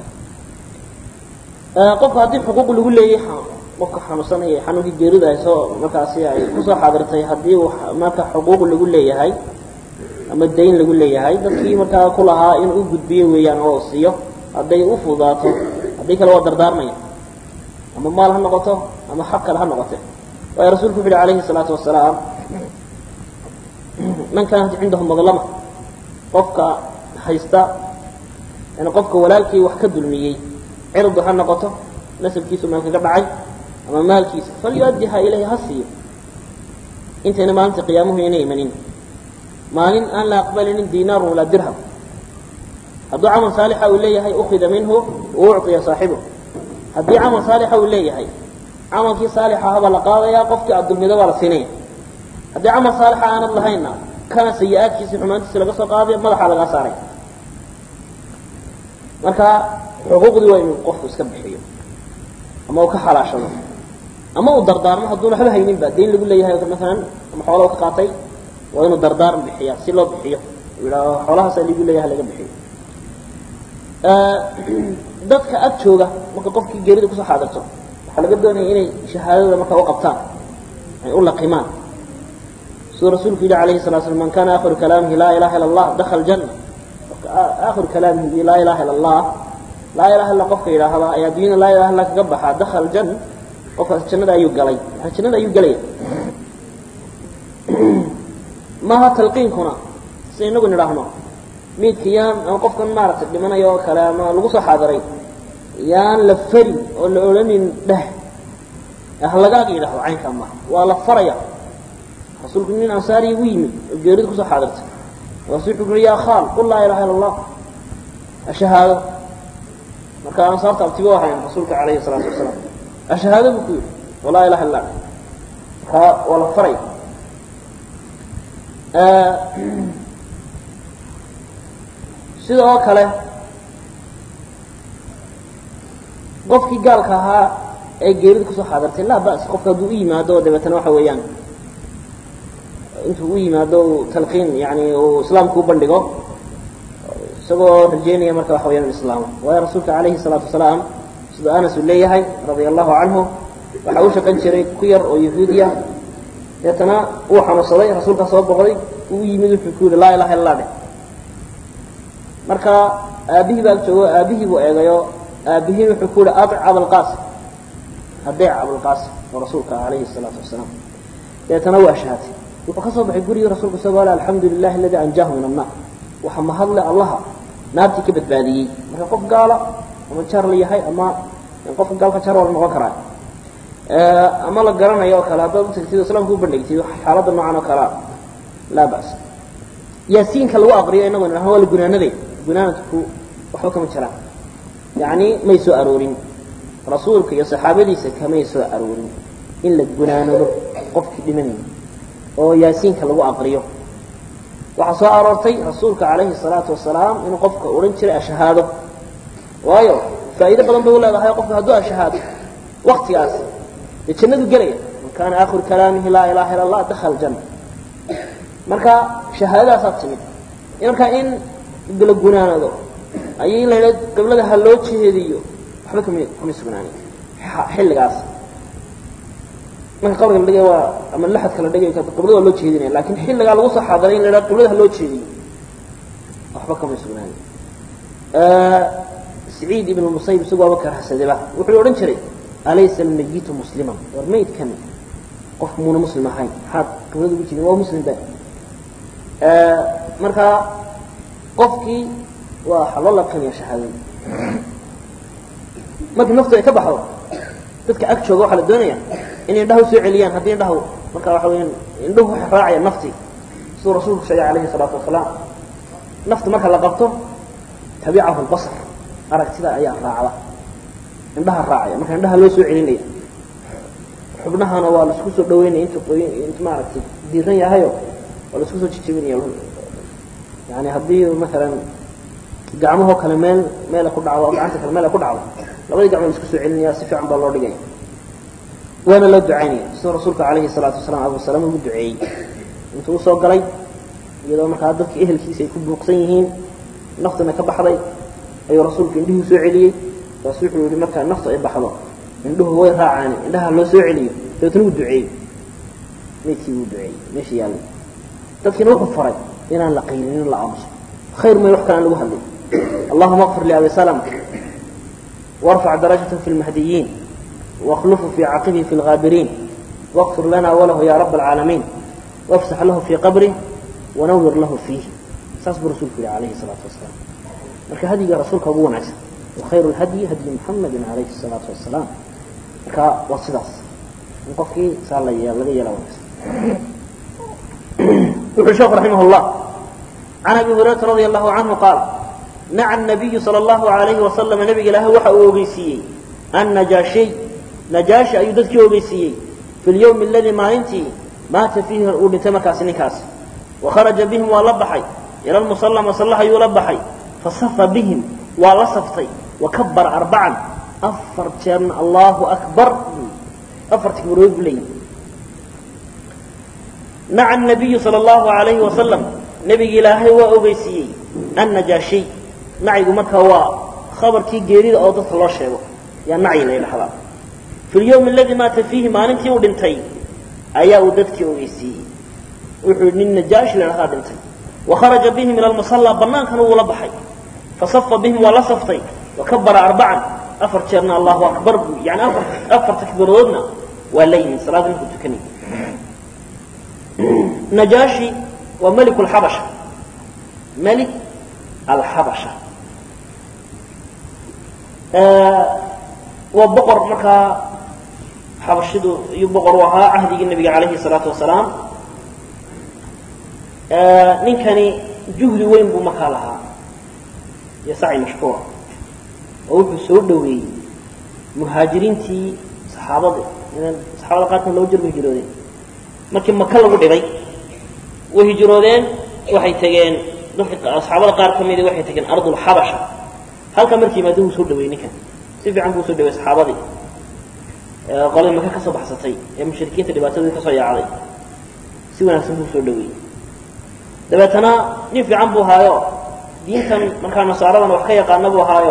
qofka haddii xuquuq lagu leeyahay qofka xanuunsanaya xanuunkii geerida ay soo markaasi ay kusoo xaadirtay haddii uu marka xuquuq lagu leeyahay ama dayn lagu leeyahay dadkii markaa ku lahaa in u gudbiyo weeyaan oo siiyo hadday u fududaato haddii kale waa dardaarmaya ama maal ha noqoto ama xaq kale ha noqote waayo rasuulku wuxu uhi alayhi الsalaatu wasalaam man kaanat cindahu madlama qofka haysta yani qofka walaalkii wax ka dulmiyey cirdu ha noqoto nasabkiisu meel kaga dhacay ama maalkiisa falyuaddiha ilayhi ha siiyo intayna maalinta qiyaamuhu inay imanin maalin aan la aqbalinin dinaarun walaa dirham hadduu camal saalixa uu leeyahay ukida minhu ucطiya saaxibu haddii camal saalixa uu leeyahay camalkii saalixa habaa la qaadayaa qofkii addulmida baa la siinaya haddii camal saalixa aanad lahaynna kana sayi-aadkiisi xumaantiisi laga soo qaadayo madaxaa lagaa saaray marka xuquuqdii waa inuu qofku iska bixiyo ama uu ka xalaashado ama uu dardaarmo hadduuna waxba hayninba dayn lagu leeyahay maalan ama xoola u ka qaatay waa inuu dardaaran bixiya si loo bixiyo yidhaaho xoolahaasaa ligu leeyahay laga bixiyo dadka ag jooga marka qofkii geerida kusoo xaadirto waxaa laga doonaya inay shahaadada markaa u qabtaan ay u laqimaan siduu rasuulku yidhi alayhi salatu slam man kana akhiru kalaamihi laa ilaha illa allah dakhala janna akhiru kalaamihi laa ilaha illa allah laa ilaha illa qofka yidhaahda ayaa adduunyada laa ilaha illa kaga baxaa dakhala janna qofkaas jannada ayuu galay jannada ayuu gelaya maaha talqiinkuna sida inagu nidhaahno miidka yaan ama qofkan maaragtay dhimanayo oo kale ama lagu soo xaadiray yaan la farin oo la odhanin dheh halagaaga yidhahdo caynkaa maaha waa la faraya rasuulku nin ansaari ugu yimid oo geerida kusoo xaadirtay markaasu wuxuu ui yaa khaal qul laa ilaha illa allah ashahaado marka ansaarta abtiba ahayn rasuulka calayhi salaatu wasalaam ashahaado buu ku yidhi oo laa ilaha illa markaa waa la faraya sida oo kale qofkii gaalka ahaa ee geerida kusoo xaadirtay laa bas qofka hadduu u yimaado dabeetana waxa weeyaan intuu u yimaado uu talqiin yani uu islaamku u bandhigo isagoo rajeynaya marka waxa weyaan islaamo waayo rasuulka calayhi salaatu wasalaam siduu anas uu leeyahay radia allahu canhu waxa u shaqan jiray ku yar oo yahuudiya deetana uu xanuunsaday rasuulkaa soo boqday uu yimid wuxuu ku yihi laa ilaha illa dheh marka aabihii baa joogo aabihii buu eegayo aabihiin wuxuu ku yihi abic abalqaasim adeec abalqaasim oo rasuulka ah calayhi salaatu wasalaam deetana waa shahatay wuxuu ka soo baxay gurigii rasuulka isagoo le alxamdu lilahi aladii anjaahu min annaar waxa mahadle allaha naartii ka badbaadiyey marka qof gaala ama jar la yahay ama qofka gaalka jar waa la noqon karaa ama la garanayo oo kale haddaad utagtid islaamka u bandhigtid xaaladda noocan oo kalea laa bas yaasiinka lagu aqriyo inagoo nidhahno waa la gunaanaday gunaanadku waxba kama jiraan yacni may soo aroorin rasuulka iyo saxaabadiisa kamay soo aroorin in la gunaanado qofkii dhimanaya oo yaasiinka lagu aqriyo waxaa soo aroortay rasuulka calayhi salaatu wasalaam inuu qofka odhan jiray ashahaado waayo faa'iido badan bay u leedahay qofka hadduu ashahaado waktigaas dee jannadu gelaya man kaana aakhiru kalaamihi laa ilaha illa allah dakhala janna marka shahaadadaasaa timid markaa in la gunaanado ayay in la yidhahdo gablada ha loo jeediyo waxba kama kama sugnaanin xilligaas marka qabriga la dhigay waa ama laxadka la dhigay qiblada waa loo jeedinaya lakin xilligaa lagu soo xaadiray in la yidhahdo qiblada ha loo jeediyo waxba kama sugnaanin saciid ibn musayib isagu waaba karhasadeba wuxuu odhan jiray alaysa almayitu musliman war maydkan qof muuna muslim ahayn maxaad qiblada ugu jeedin waa muslim ba marka qofkii waa waxaa loo laqinaya shahaadada markii naftu ay ka baxdo dadka ag jooga waxaa la doonaya inay indhaha usoo celiyaan haddii indhahu marka waxa weyaan indhuhu waxay raacayaan naftii siduu rasuulku sheegay calayhi salaatu wasalaam nafta marka la qabto tabicahu lbasar aragtida ayaa raacda indhaha raacaya marka indhaha loo soo celinaya xubnahana waa laisku soo dhaweynaya intu intu maaragtay diiran yahayo waa laisku soo jijibinaya yani haddii maalan gacmahoo kale meel meela ku dhacdo gacanta kale meela ku dhacdo labadii gacmo la isku soo celinaya si fiican baa loo dhigaya waana loo ducaynaya siduu rasuulka calayhi salaatu wasalaam abu salama ugu duceeyey intuu usoo galay iyadoo markaa dadkii ehelkiisa ay ku buuqsan yihiin naftuna ka baxday ayuu rasuulku indhihii soo celiyey taas wuxuu yihi markaa naftu ay baxdo indhuhu way raacaan indhaha loo soo celiyo dabeetna wuu duceeyey meydkii wuu duceeyey meesha yaallay dadkiina wuxuu faray inaan la qaylinin la aamuso khayr may wax kale aan lagu hadlay allahuma akfir liabi salama warfac darajata fi lmahdiyiin واخلفه في عقبه في الغابرين واغفر لنا وله يا رب العالمين وافسح له في قبره ونور له فيه saas buu rasuulku yihi alayhi الصلاaةu وaسلام marka hadiga rasuulka ugu wanaagsan وkhayr الhadyi hadyi محamedi عalayhi الصلاaةu وaسلام marka waa sidaas in qofkii saa la laga yeela wanaagsan wuxuu sheekhu raximah الlah عan abi هurayرaةa radي الlahu عanهu qaal naca النabiyu salى الlahu عalayhi وaسلم nabiga ilaahay waxa uu ogeysiiyey النajaaشhiy najaashi ayuu dadkii ogeysiiyey fi اlyowmi اladii maalintii maata fiihi uu dhintay markaasi ninkaasi wakharaja bihim waa la baxay ila lmusala masallaha ayuu la baxay fasafa bihim waa la saftay wakabara arbacan afar jeerna allahu akbar afar takbiirood buu leeyahy naca الnabiyu salى اllahu alayhi wasalam nebigi ilaahay waa ogeysiiyey annajaashiy nacigu marka waa khabarkii geerida oo dadka loo sheego yaa nacyi la ydhahdaa fi lyowmi aladii maata fiihi maalintii uu dhintay ayaa uu dadkii ogeysiiyey wuxuu yidhi nin najaashi la dhahdaa dhintay wakharaja bihim ila lmusallaa bannaankana wuu la baxay fasafa bihim waa la saftay wakabara arbacan afar jeerna allahu akbar buu yani afar afar takbiiradoodna waa la yihin salaada markuu tukanay najaashi waa meliku alxabasha melik alxabasha waa boqor markaa xabashidu iyuu boqor u ahaa cahdigii nebiga calayhi الsalaatu wasalaam ninkani juhdi weyn buu markaa lahaa iyo saci mashkuura oo wuxuu soo dhoweeyey muhaajiriintii saxaabada saxaabada qaarkan laba jir ba hijroodeen markii maka lagu dhibay way hijroodeen waxay tegeen dadka asxaabada qaar ka midi waxay tegeen ardulxabasha halkaa markii yimaado wuu soo dhaweeyey ninkan si fiican buu usoo dhawey saxaabadii qoladii maka ka soo baxsatay ee mushrikiinta dhibaatadii ka soo yaacday si wanaagsan buu usoo dhaweeyey dabeetana nin fiican buu ahaayo diintan markaa nasaaradan wax ka yaqaana buu ahaayo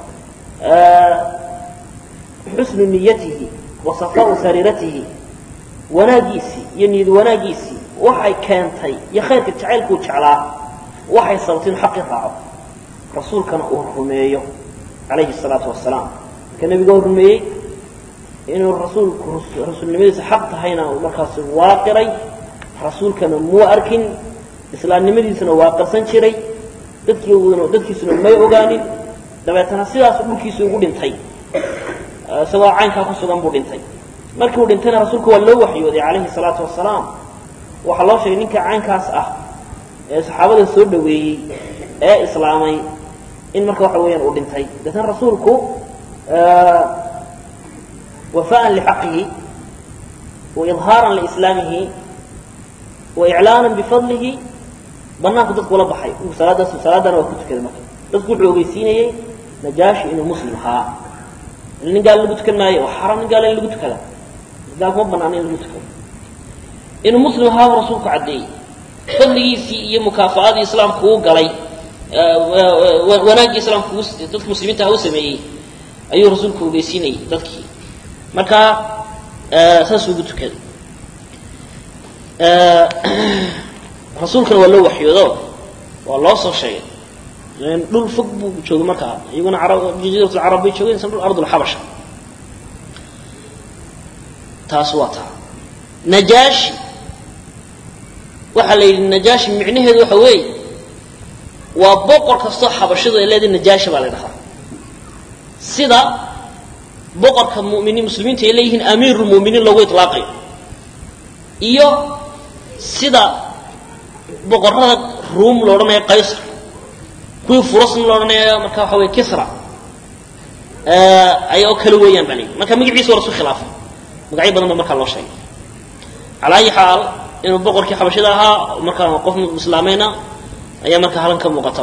xusnu niyatihi wa safaau sariiratihi wanaagiisii iyo niyad wanaagiisii waxay keentay iyo khayrka jacaylkuu jeclaa waxay sababtay inu xaqii raaco rasuulkana uu rumeeyo calayhi الsalaatu wasalaam marka nebiga u rumeeyey inuu rasuulku rasuulnimadiisa xaq tahayna uu markaasi waaqiray rasuulkana muu arkin islaamnimadiisuna waa qarsan jiray dadkiiduna dadkiisuna may ogaanin dabeetana sidaasu dhulkiisa ugu dhintay isagoo caynkaa ku sugan buu dhintay markii uu dhintayna rasuulku waa loo waxyooday calayhi الsalaatu wasalaam waxaa loo sheegay ninka caynkaas ah ee saxaabada soo dhaweeyey ee islaamay in marka waxa weeyaan uu dhintay deetna rasuulku wafaan lxaqihi waidhaaran lislaamihi waiclaana bifadlihi banaanku dadku ula baxay salaadaas salaadana waa ku tukaday marka dadku wuxuu ogeysiinayey najaashi inuu muslim ahaa nin gaal lagu tukan maayo waa xaram nin gaala in lagu tukada gaalkuma banaana in lagu tukado inuu muslim ahaa buu rasuulku caddeeyey fadligiisii iyo mukaafaadii islaamku uu galay wanaaggii islaamku dadka muslimiinta u sameeyey ayuu rasuulku ogeysiinayey dadkii marka saasuu ugu tukaday rasuulkana waa loo waxyoodo waa loo soo sheegay dhul fog buu joogay markaa iyaguna jaziirat lcarab bay joogeen isna dhul ardulxabasha taas waa taa najaashi waxaa la yidhi najaashi micnaheedu waxa weeye waa boqor kastoo xabashadu ay leedahay najaashi baa la dhahaa sida boqorka muminiin muslimiinta ay leeyihiin amiirulmuminiin loogu ilaaqayo iyo sida boqorada ruum lo odhanayo qaysar kuwii furasna lo odhanayo marka waxa wey kisra ay oo kale weeyaan baa la yidhi marka magaciisa waa lasu khilaafay magacyo badan ba markaa loo sheegay calaa ayi xaal inuu boqorkii xabashida ahaa markaa qof islaamayna ayaa markaa halan ka muuqata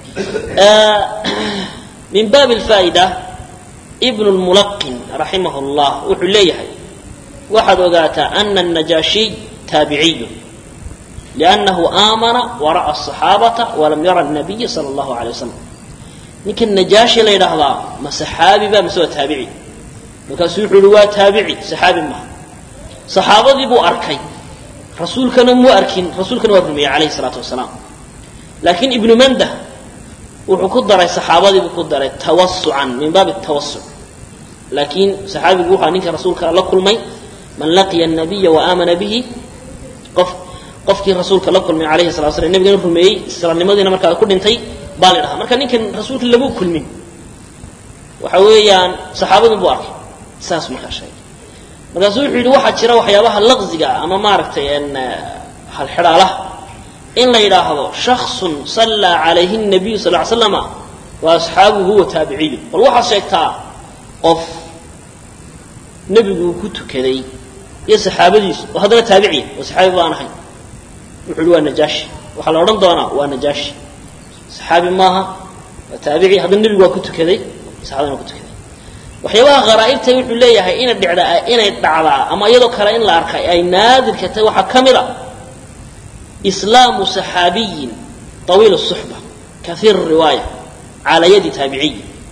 min baabi alfaa'ida ibnu lmulaqin raximah llah wuxuu leeyahay waxaad ogaataa ana الnajaashiy taabiciyu liannahu aamana wara'a الصaxaabata walam yara الnabiya salى اllahu alay wasalam ninka najaashi la yidhaahdaa ma saxaabi ba mise waa taabici markaasuu wuxuu yihi waa taabici saxaabi maha saxaabadii buu arkay rasuulkana muu arkin rasuulkana waa rumeeyey calayhi الsalaatu wasalaam laakiin ibnu mandah wuxuu ku daray saxaabadii buu ku daray tawasucan min baabi tawasuc laakiin saxaabigu wuxaa ninka rasuulka la kulmay man laqiya الnabiya waamana bihi qof qofkii rasuulka la kulmay alayhi salatu slam nebigana rumeeyey islaamnimadiina markaa ku dhintay baa la dhahaa marka ninkan rasuulka lagu kulmin waxa weeyaan saxaabadun buu arkay saas markaa sheegay markaasuu wuxuu yidhi waxaa jira waxyaabaha laqziga ama maaragtay halxidhaalaha in la yidhaahdo shaksun sallaa calayhi الnabiyu sal ly slama wa asxaabuhu huwa taabiciyu bal waxaad sheegtaa qof nebiguu ku tukaday iyo saxaabadiisu oo haddana taabiciya oo saxaabi baan ahay wuxuu uhi waa najaashi waxaa la odhan doonaa waa najaashi saxaabi maaha waa taabici haddana nebigu waa ku tukaday saxabadana waa ku tukaday waxyaabaha kharaa'ibta wuxuu leeyahay ina dhicdaa inay dhacdaa ama iyadoo kale in la arkay ay naadirka tahay waxaa ka mid a islaamu saxaabiyin طawiil الصuxba kaiir الriwaaya calaa yadi taabiciy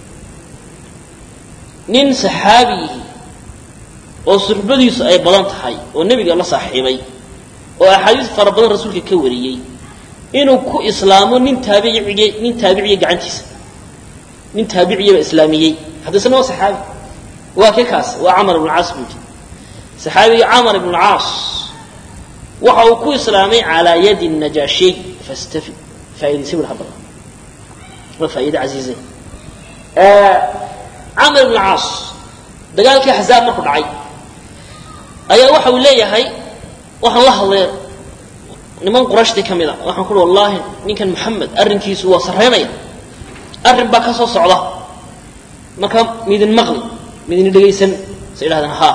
nin saxaabiyihi oo suxbadiisu ay badan tahay oo nebiga la saaxiibay oo axaadiis fara badan rasuulka ka wariyey inuu ku islaamo nin taabiciy nin taabiciya gacantiisa nin taabiciyaba islaamiyey haddisna waa saxaabi waa ke kaas waa camar ibn caas buudi saxaabiga camar ibn caas waxa uu ku islaamay calaa yadi najaashiy fastafid faaidaysa bul hadaba waa faa'iide casiizay camar ibn caas dagaalkii axzaab markuu dhacay ayaa waxa uu leeyahay waxaan la hadlay niman qurashtii ka mid a waxaan kuhi wallaahi ninkan moxamed arrinkiisu waa sarreynaya arrin baa ka soo socda marka midin maqli midin dhegaysan sa idhahdeen haa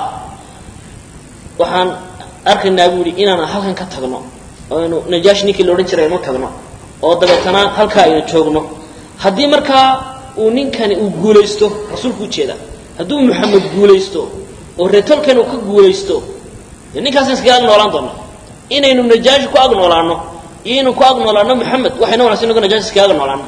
waxaan arkaynaa buu yihi inaan halkan ka tagno oo aynu najaashi ninkii la odhan jiray aynu tagno oo dabeetana halkaa aynu joogno haddii markaa uu ninkani uu guulaysto rasuulku ujeeda hadduu moxamed guulaysto oo reetolkan uu ka guulaysto dee ninkaasn iskaga ag noolaan doona inaynu najaashi ku ag noolaano iyo inuu ku ag noolaano moxamed waxayna wanagsan inago najaashi iskaga ag noolaano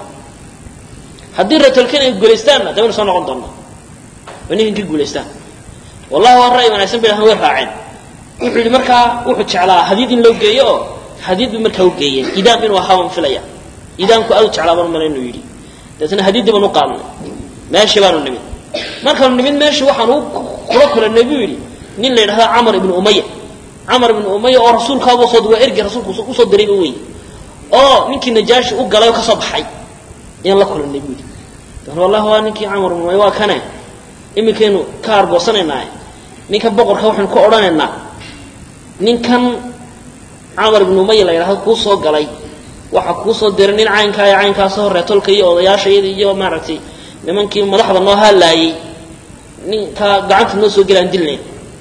haddii reetolkan ay guulaystaanna dee waynu soo noqon doonaa way ninkan ka guulaystaan wallahi waa ra'y wanaagsan bay dhahan way raaceen wuxuu yidhi markaa wuxuu jeclaa hadiid in loo geeyo oo hadiid bay markaa u geeyeen idaam inuu ahaa waan filaya idaamku aad u jeclaa baan mala inuu yidhi dabeetna hadiiddii baan u qaadnay meeshii baanu nimid markaanu nimid meesha waxaanu kula kulannay buu yidhi nin la yidhahda camar ibnu umaya camar ibnu umaya oo rasuulkaabuu soo waa ergey rasuulku usoo dirayba wey oo ninkii najaashi u galay oo ka soo baxay ayaan la kulannay buu yidhi dan wallahi waa ninkii camar ibnu umaya waa kane iminkaynu ka argoosanaynaa ninkan boqorka waxaynu ka odhanaynaa ninkan camar ibnu umaya la yidhahdo kuu soo galay waxaa kuu soo diray nin caynkaa iyo caynkaasoo reetolka iyo odayaashayada iyo maaragtay nimankii madaxda noo haalaayey ninkaa gacanta noo soo gelaan dilnay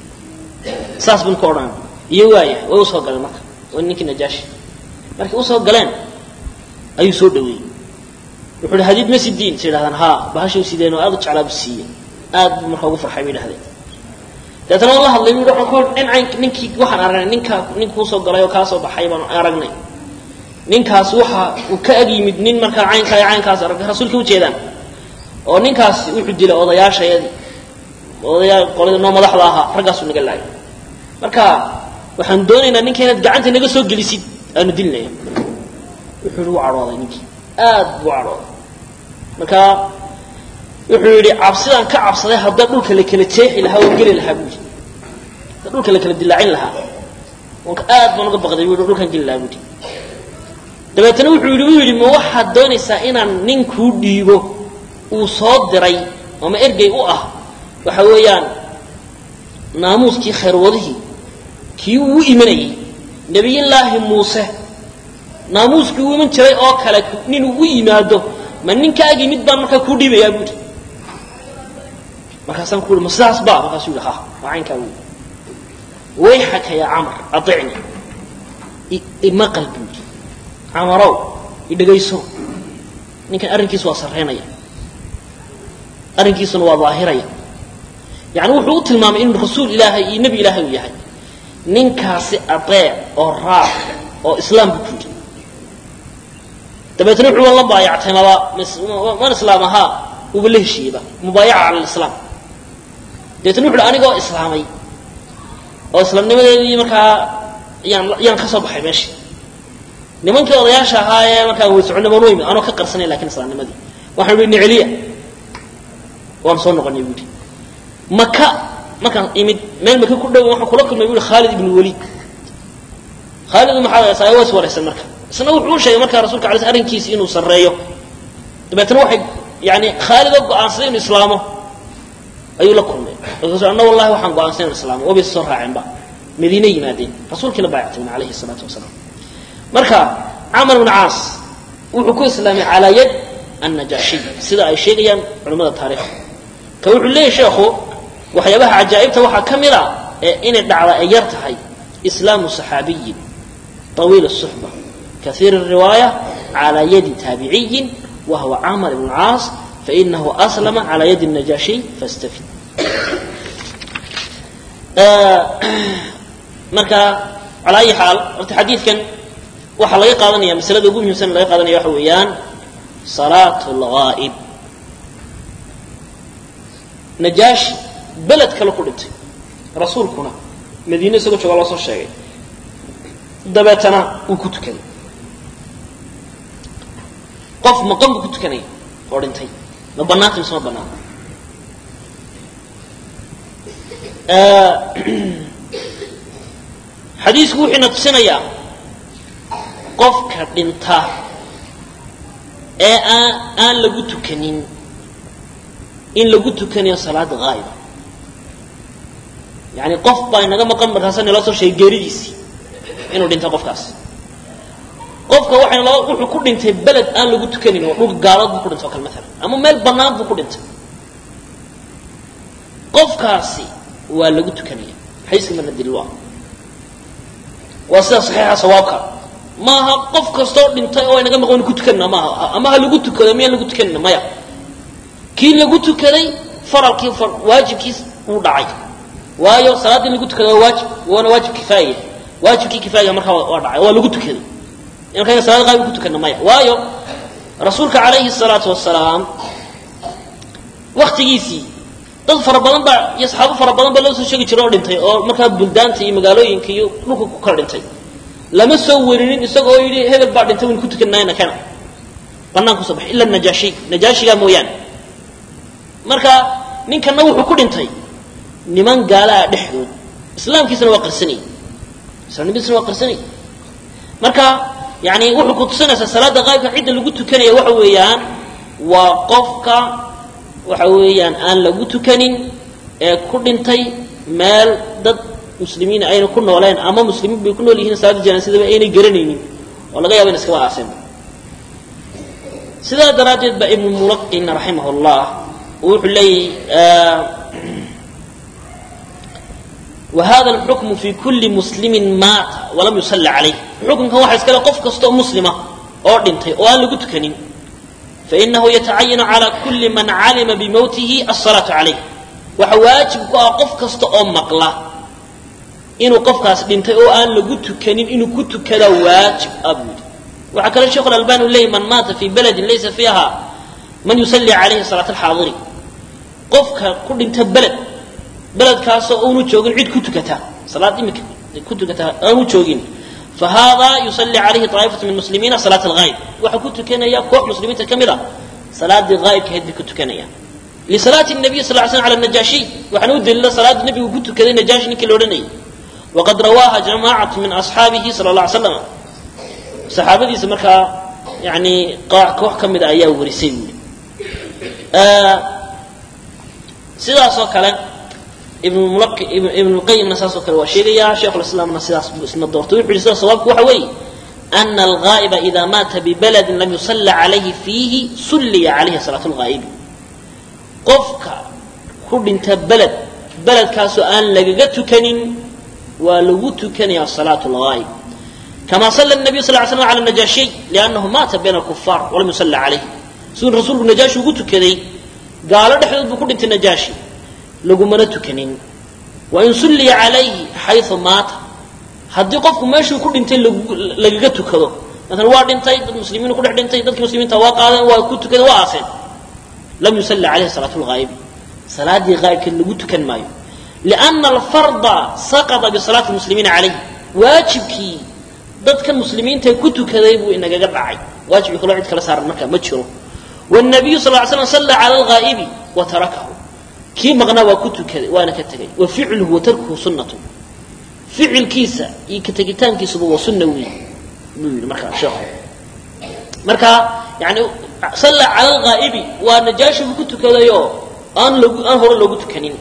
saas bun ka odhan iyo waaya way usoo galeen marka waa ninkii najaashi markay usoo galeen ayuu soo dhaweeyey wuxuu hi hadiid ma sidiin sa yidhahdaan haa bahashay sideen oo aad u jeclaabu siiye aad buu markaa ugu farxay bay yidhahdeen deetana waan la hadlay bu waan ku nin cayn ninkii waxaan aragnay ninkaa nin kuusoo galay oo kaa soo baxay baan aragnay ninkaas waxa uu ka ag yimid nin markaa caynkaa iyo caynkaas aragay rasuulka ujeedaan oo ninkaas wuxuu dilay odayaashayadii odayaa qolada noo madaxda ahaa raggaasuu naga laayay marka waxaan doonaynaa ninka inaad gacanta naga soo gelisid aanu dilnaya wuxuu yihi wuu cadhooday ninkii aad buu cadhooday marka wuxuu yidhi cabsidaan ka cabsaday hadda dhulka la kala jeexi lahaa waan geli lahaa buu yidhi hadda dhulka la kala dilaacin lahaa wanka aad baan uga baqday buu yidhi dhulkaan geli lahaa buu yidhi dabeetana wuxuu yidhi u yidhi ma waxaad doonaysaa inaan nin kuu dhiibo uu soo diray ama ergey u ah waxa weeyaan naamuuskii khayrwadihii kii uu u imanayey nebiyullaahi muuse naamuuskii uu iman jiray oo kale nin uu u yimaado ma ninkaagii mid baan markaa kuu dhiibayaa buuri markaasaan ku uhi ma sidaas ba markaasuu yihi ha waa caynkaa buuri wayxaka yaa camar aicni imaqal buuri camarow idhegayso ninkan arrinkiisu waa sarraynaya arrinkiisuna waa daahiraya yani wuxuu u tilmaamay inuu rasuul ilaahay iyo nebi ilaahay uu yahay ninkaasi adeec oo raac oo islaam buu ku yidhi dabeetna wuxuu la baayactay maba man islaam ahaa uba la heshiiyeyba mubaayaca cala lislaam dabeetna wuxu uhi anigoo islaamay oo islaamnimadeedii markaa yaan yaan ka soo baxay meesha nimankii odayaasha ahaa ee markaa way soconniman weymi anoo ka qarsanay lakin islaamnimadii waxaan uhi niceliya waan soo noqonay buuhi maka markaan imid meel maka ku dhow waxaan kula kulmay buui khaalid ibn waliid khaalid maxaa saa waa is waraysan marka isna wuxuu u sheegay markaa rasulka alay sl arrinkiisi inuu sarreeyo dabeetna waxay yani khaalid oo go-aansaday inuu islaamo ayuu la kulmay markaasu anna wallahi waxaan go-aansaday inu islaamo wabaysa soo raaceenba madiine yimaadeen rasuulkiina baayactayna alayhi salaatu wasalaam marka camar ibn caas wuxuu ku islaamay calaa yad annajaashi sida ay sheegayaan culimmada taarikhda ka wuxuu leeyahy sheekhu waxyaabaha cajaa'ibta waxaa ka mid a ee inay dhacda ay yar tahay islaamu saxaabiyin طawiil الsuxba kaiir الriwaayة calى yadi taabiciyin wa huwa camar ibn caas fainahu aslama calى yadi الnajaashiy fastafid marka calى ayi xaal horta xadiidkan waxaa laga qaadanaya masalada ugu muhimsan laga qaadanaya waxa weeyaan salaat اlgaa'ib najaashi beled kale ku dhintay rasuulkuna madiine isagoo jooga loo soo sheegay dabeetana wuu ku tukaday qof maqan buu ku tukanaya oo dhintay ma banaanta mise ma banaanta xadiisku wuxuuna tusinayaa qofka dhinta ee aan aan lagu tukanin in lagu tukanayo salaada haa'iba yani qof baa inaga maqan markaasa naloo soo sheegay geeridiisii inuu dhintay qofkaas qofka waxayna laba wuxuu ku dhintay beled aan lagu tukanin oo dhul gaalood buu ku dhintay oo kale maalan ama meel bannaan buu ku dhintay qofkaasi waa lagu tukanaya xadiiska marna daliil waa waa sida saxiixa sawaabka maaha qof kastoo dhintay oo inaga maqan ku tukanina maaha ama ha lagu tukado miyaan lagu tukanina maya kii lagu tukaday faralkii waajibkiis uu dhacay waayo salaadda in lagu tukada waa waajib waana waajib kifaaya waajibkii kifaayga markaa waa dhacay waa lagu tukaday markayna salaad qaayb ku tukana maya waayo rasuulka calayhi salaatu wasalaam waktigiisii dad fara badan baa iyo saxaabo fara badan baa loo soo sheegi jiray oo dhintay oo markaa buldaanta iyo magaalooyinka iyo dhulka ku kala dhintay lama soo werinin isagoo yidhi hebel baa dhintay waynu ku tukanayna kana banaan kusoo baxay ila najaashi najaashigaa mooyaane marka ninkana wuxuu ku dhintay niman gaalaha dhexdood islaamkiisana waa qarsanayy islaamnimadiisana waa qarsanayy marka yani wuxuu ku tusinaysaa salaada qaybka cidda lagu tukanaya waxa weeyaan waa qofka waxa weeyaan aan lagu tukanin ee ku dhintay meel dad muslimiin ayna ku nooleen ama muslimiin bay ku nool yihiin salaada janaasadaba aynay garanaynin oo laga yaba in iskaba aaseen sidaa daraaddeed ba ibnu mulaqin raximah llah wuxuu leeyahy whada اlxukmu fi kuli muslimi maata walam yusali calayh xukunkan waxa iskale qof kasta oo muslima oo dhintay oo aan lagu tukanin fainahu yatacayanu calى kuli man calima bimowtihi aلsalaaةu calayh waxa waajib ku ah qof kasta oo maqla inuu qofkaas dhintay oo aan lagu tukanin inuu ku tukada waajib ah buu yidhi waxaa kale sheikh albani u leeyay man maata fi beledin laysa fiiha man yusalli calayhi salaat alxaadiri qofka ku dhinta beled beledkaasoo aanu joogin cid ku tukata salaad imika ku tukata aanu joogin fa haadaa yusalli calayhi طaa'ifatu min muslimiina salaat alghaayb waxaa ku tukanaya koox muslimiinta ka mid a salaadii ghaayibka ahayd bay ku tukanayaan lisalaati nabiy sal slam ala najaashiy waxaana u daliila salaadda nebigu ku tukaday najaashi ninkii la odhanayay waqad rawaaha jamaacatu min asxaabihi sala اla alay slam saxaabadiisa markaa yani koox ka mida ayaa warisay buuri sidaasoo kale ibn lqayimna saasoo kale waa sheegayaa sheikhulislaamna sidaas buu isna doortay wuxu yihi sida sawaabku waxa weeye ana alghaa'iba ida maata bibaladin lam yusalla calayhi fiihi sulliya calayhi salaat lghaa'ibi qofka ku dhinta beled beledkaasoo aan lagaga tukanin waa lagu tukanayaa salaat lghaa'ib kama sala nabiyu sal l slam ala najaashiy liannahu maata bayna alkufaar walam yusalla calayh siduu rasuulku najaashi ugu tukaday gaalo dhexdood buu ku dhintay najaashi lagumana tukanin wain sulliya calayhi xayu maata haddii qofku meeshuu ku dhintay lagaga tukado maala waa dhintay dad muslimiin ku dhex dhintay dadkii muslimiinta waa qaadeen waa ku tukadeen waa aaseen lam yusalla calayhi salaat lghaa'ibi salaadii haa'ibkeed lagu tukan maayo lianna alfarda saqata bisalaati muslimiina calayh waajibkii dadkan muslimiintae ku tukaday buu inagaga dhacay waajibkii kaloo cid kala saaran markaa ma jiro wnabiyu sal ly slam salla cala alghaa'ibi wa tarakahu kii maqnaa waa ku tukaday waana ka tegay wa ficluhu wa tarkuhu sunnatu ficilkiisa iyo ka tegitaankiisuba waa sunna weey buu yidhi markaa sheekhu marka yani salla cala alghaa'ibi waa najaashi buu ku tukadayoo aan log aan hore loogu tukanin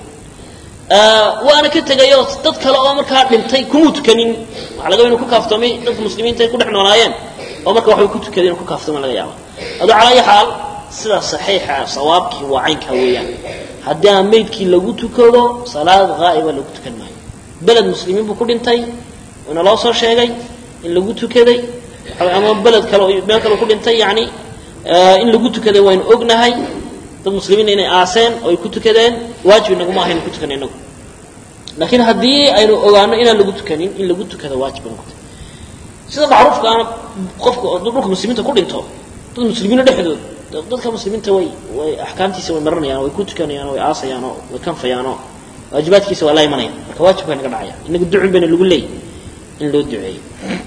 waana ka tegayoo dad kale oo markaa dhintay kumuu tukanin waxa laga inu ku kaaftoomay dadka muslimiinta ay ku dhex noolaayeen oo marka waxbay ku tukadeen inu ku kaaftooma laga yaaba adoo calaa ayi xaal sida saxiixa sawaabkii waa caynkaa weeyaan haddii aan meydkii lagu tukado salaad haa'iba lagu tukan maayo beled muslimiin buu ku dhintay ina loo soo sheegay in lagu tukaday ama beled kale meel kale ku dhintay yani in lagu tukaday waynu ognahay dad muslimiinna inay aaseen oo ay ku tukadeen waajib inaguma ahaynu ku tukana inagu laakiin haddii aynu ogaano inaan lagu tukanin in lagu tukada waajib bay noqotay sida macruufkaana qofka dhulka muslimiinta ku dhinto dad muslimiina dhexdood dadka muslimiinta way way axkaamtiisa way maranayaan way ku tukanayaan way aasayaan oo way kanfayaan oo waajibaadkiisa waa la imanayaan marka waajibka naga dhacaya inaga ducun bayna lagu leeyay in loo duceeyo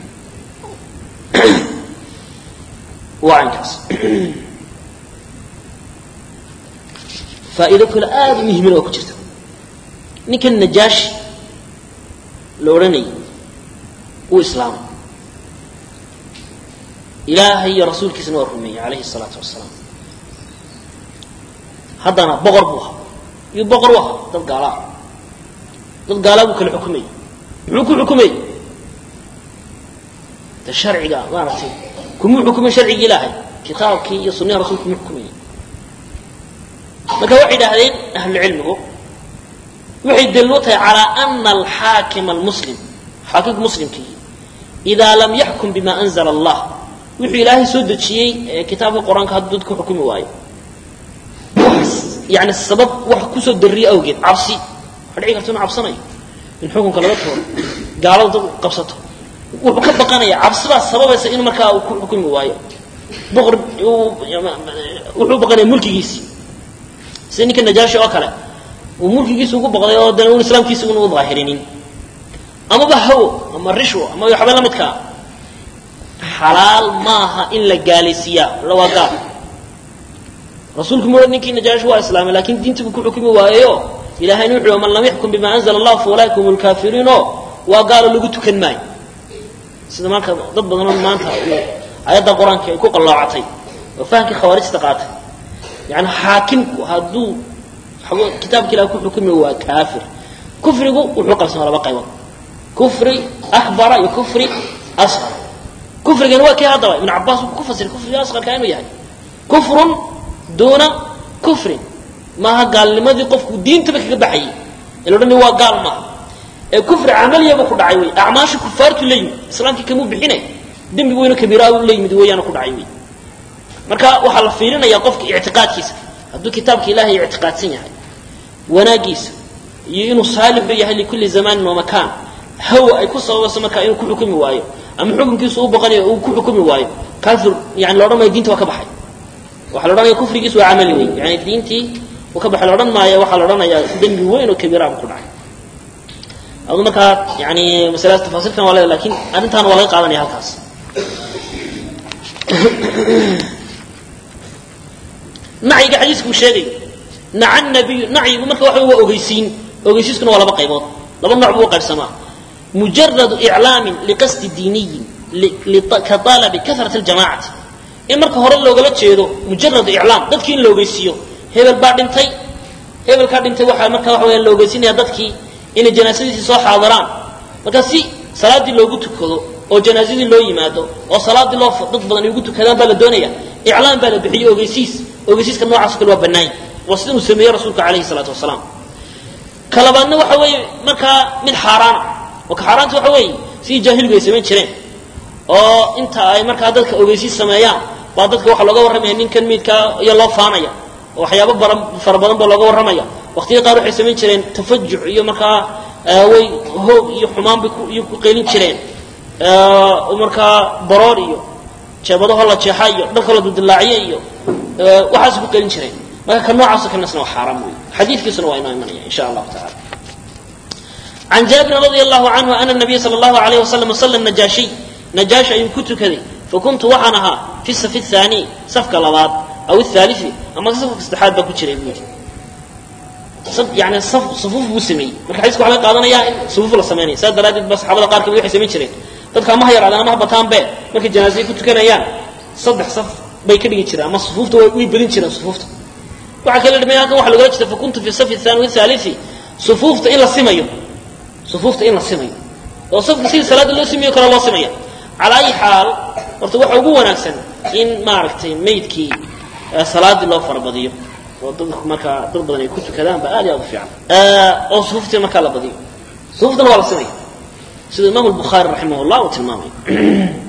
waa caynkaas faa'iido kale aada u muhiimina waa ku jirta ninkan najaashi la odhanayay uu islaamay ilaahay iyo rasuulkiisana waa rumeeyey calayhi الsalaatu wasalaam haddana boqor buu ahaa iyo boqor u ahaa dad gaalaa dad gaalaa buu kala xukumayey muxuu ku xukumayey de sharciga maaragtay kumuu xukumay sharcigii ilaahay kitaabkii iyo sunniha rasulka kumuu xukumayey marka waxay idhaahdeen ahlucilmigu waxay daliil u tahay calaa ana alxaakima almuslim xaakimka muslimkii idaa lam yaxkum bima anzala allah wuxuu ilaahay soo dejiyey kitaabka qur-aanka hadduu dadku xukumi waayo yani sabab wax kusoo dariye awgeed cabsi waxa dhici karta inu cabsanayo in xukunka laga tooro gaalada dad qabsato wuxuu ka baqanaya cabsidaa sababaysa in markaa uu ku xukumi waayo boqor wuxuu baqanaya mulkigiisii sida ninka najaashi oo kale uu mulkigiisa ugu baqday oo dana un islaamkiisa una u daahirinin amaba hawo ama rishwo ama waxba la midkaa xalaal maaha in la gaalaysiiyaa la waa gaal rasuulku mu ninkii najaashi waa islaamay lakin diintii buu ku xukumi waayeyo ilahayna wuxu man lam yaxkum bima anzla allah fa ulaika hum lkafiriino waa gaalo lagu tukan maayo sida marka dad badanoo maanta ayadda qur-aanka ay ku qalloocatay oo fahamkii khawaarijta qaatay yani xaakimku hadduu kitaabka ilah ku xukumi waa kaafir kufrigu wuxuu qabsama laba qaybood kufri akbara iyo kufri asqar kufrigani waa kii haddaba ibn cabaas wuxuu ku fasiray kufriga asqarka inuu yahay kufrun duuna kufrin maaha gaalnimadii qofku diintaba kaga baxayay ila odhan waa gaal maaha ee kufri camaliyaba ku dhacay wey acmaasha kufaartu la yimid islaamkii kamuu bixinay dembi weyno kabiiraa la yimid weeyaana ku dhacay wey marka waxaa la fiirinayaa qofka ictiqaadkiisa hadduu kitaabka ilahay ictiqaadsan yahay wanaagiisa iyo inuu saalixu yahay likulli zamanin wa makaan hawa ay ku sababayso markaa inuu ku xukumi waayo ama xukunkiisu u baqanayo uu ku xukumi waayo kaafir yani la odhan maayo diinta waa ka baxay waxa la odhanaya kufrigiisu waa camali wey yani diintii uu ka baxay la odhan maayo waxaa la odhanayaa dembi weyn oo kabiiraaba ku dhacay adu markaa yani masaladaas tafaasiilkan waa leeda lakin arrintaana waa laga qaadanaya halkaas nacyiga xadiisku uu sheegayo naca nabiyu nacyigu marka waxa waa ogeysiin ogeysiiskuna waa laba qaybood laba nooc buu u qaybsamaa mujaradu iclaamin liqasdi diiniyin ka alabi karat ljamacati in marka hore loogala jeedo mujaradu iclaam dadkii in la ogeysiiyo hebel baa dhintay hebelkaa dhintay waxaa markaa waxa weya la ogeysinaya dadkii inay janaasadiisii soo xaadiraan marka si salaaddii loogu tukado oo janaasadii loo yimaado oo salaadii loo dad badan ay ugu tukadaan baa la doonaya iclaan baa la bixiyo ogeysiis ogeysiiska noocaas kale waa bannaan waa sida uu sameeyey rasuulka calayhi salaatu wasalaam ka labaadna waxa weeye markaa mid xaaraana oo ka xaaraanta waxa weeye sidii jaahiligu ay samayn jireen oo inta ay markaa dadka ogeysiis sameeyaan baa dadka waxaa looga warramaya ninkan miidkaa iyo loo faanaya oo waxyaabo baran fara badan baa looga warramaya waqtiya qaar waxay samayn jireen tafajuc iyo markaa way hoog iyo xumaan bay iyo ku qeylin jireen markaa baroor iyo jeebadaho la jeexa iyo dharka la dudilaaciye iyo waxaas ku qeylin jireen marka ka noocaasoo kalesna waa xaaraam wey xadiidkiisuna waa inoo imanaya insha allahu tacala can jaabirin radi allahu canhu ana nabiya sala allahu alayh wasalam salla najaashiy najaashi ayuu ku tukaday fakuntu waxaan ahaa fi safi thaani safka labaad aw athalii ama safka saddexaad baa ku jiray buu yidhi yani sufuuf buu sameeyey marka xadiiska waxa laga qaadanayaa in sufuuf la sameynaya saas daraaddeed ba saxaabada qaar kamid waxay samayn jireen dadka ama ha yaraadaan ama ha bataan be markay janaasaya ku tukanayaan saddex saf bay ka dhigi jireen ama sufuufta way badin jireen sufuufta waxaa kala dhimay halkan waxa logala jeeda fakuntu fi safi thani wathalii sufuufta in la simayo sufuufta in la simayo oo safka sidii salaada loo simayo kale loo simaya calaa ayi xaal horta waxa ugu wanaagsan in maaragtay maydkii salaadii loo farabadiyo oo dadku markaa dad badan ay ku tukadaan ba aad iyo aad u fiican oo sufuuftii markaa la badiyo sufuuftana waa la simaya sida imaamu albukhaari raximah llah uu tilmaamay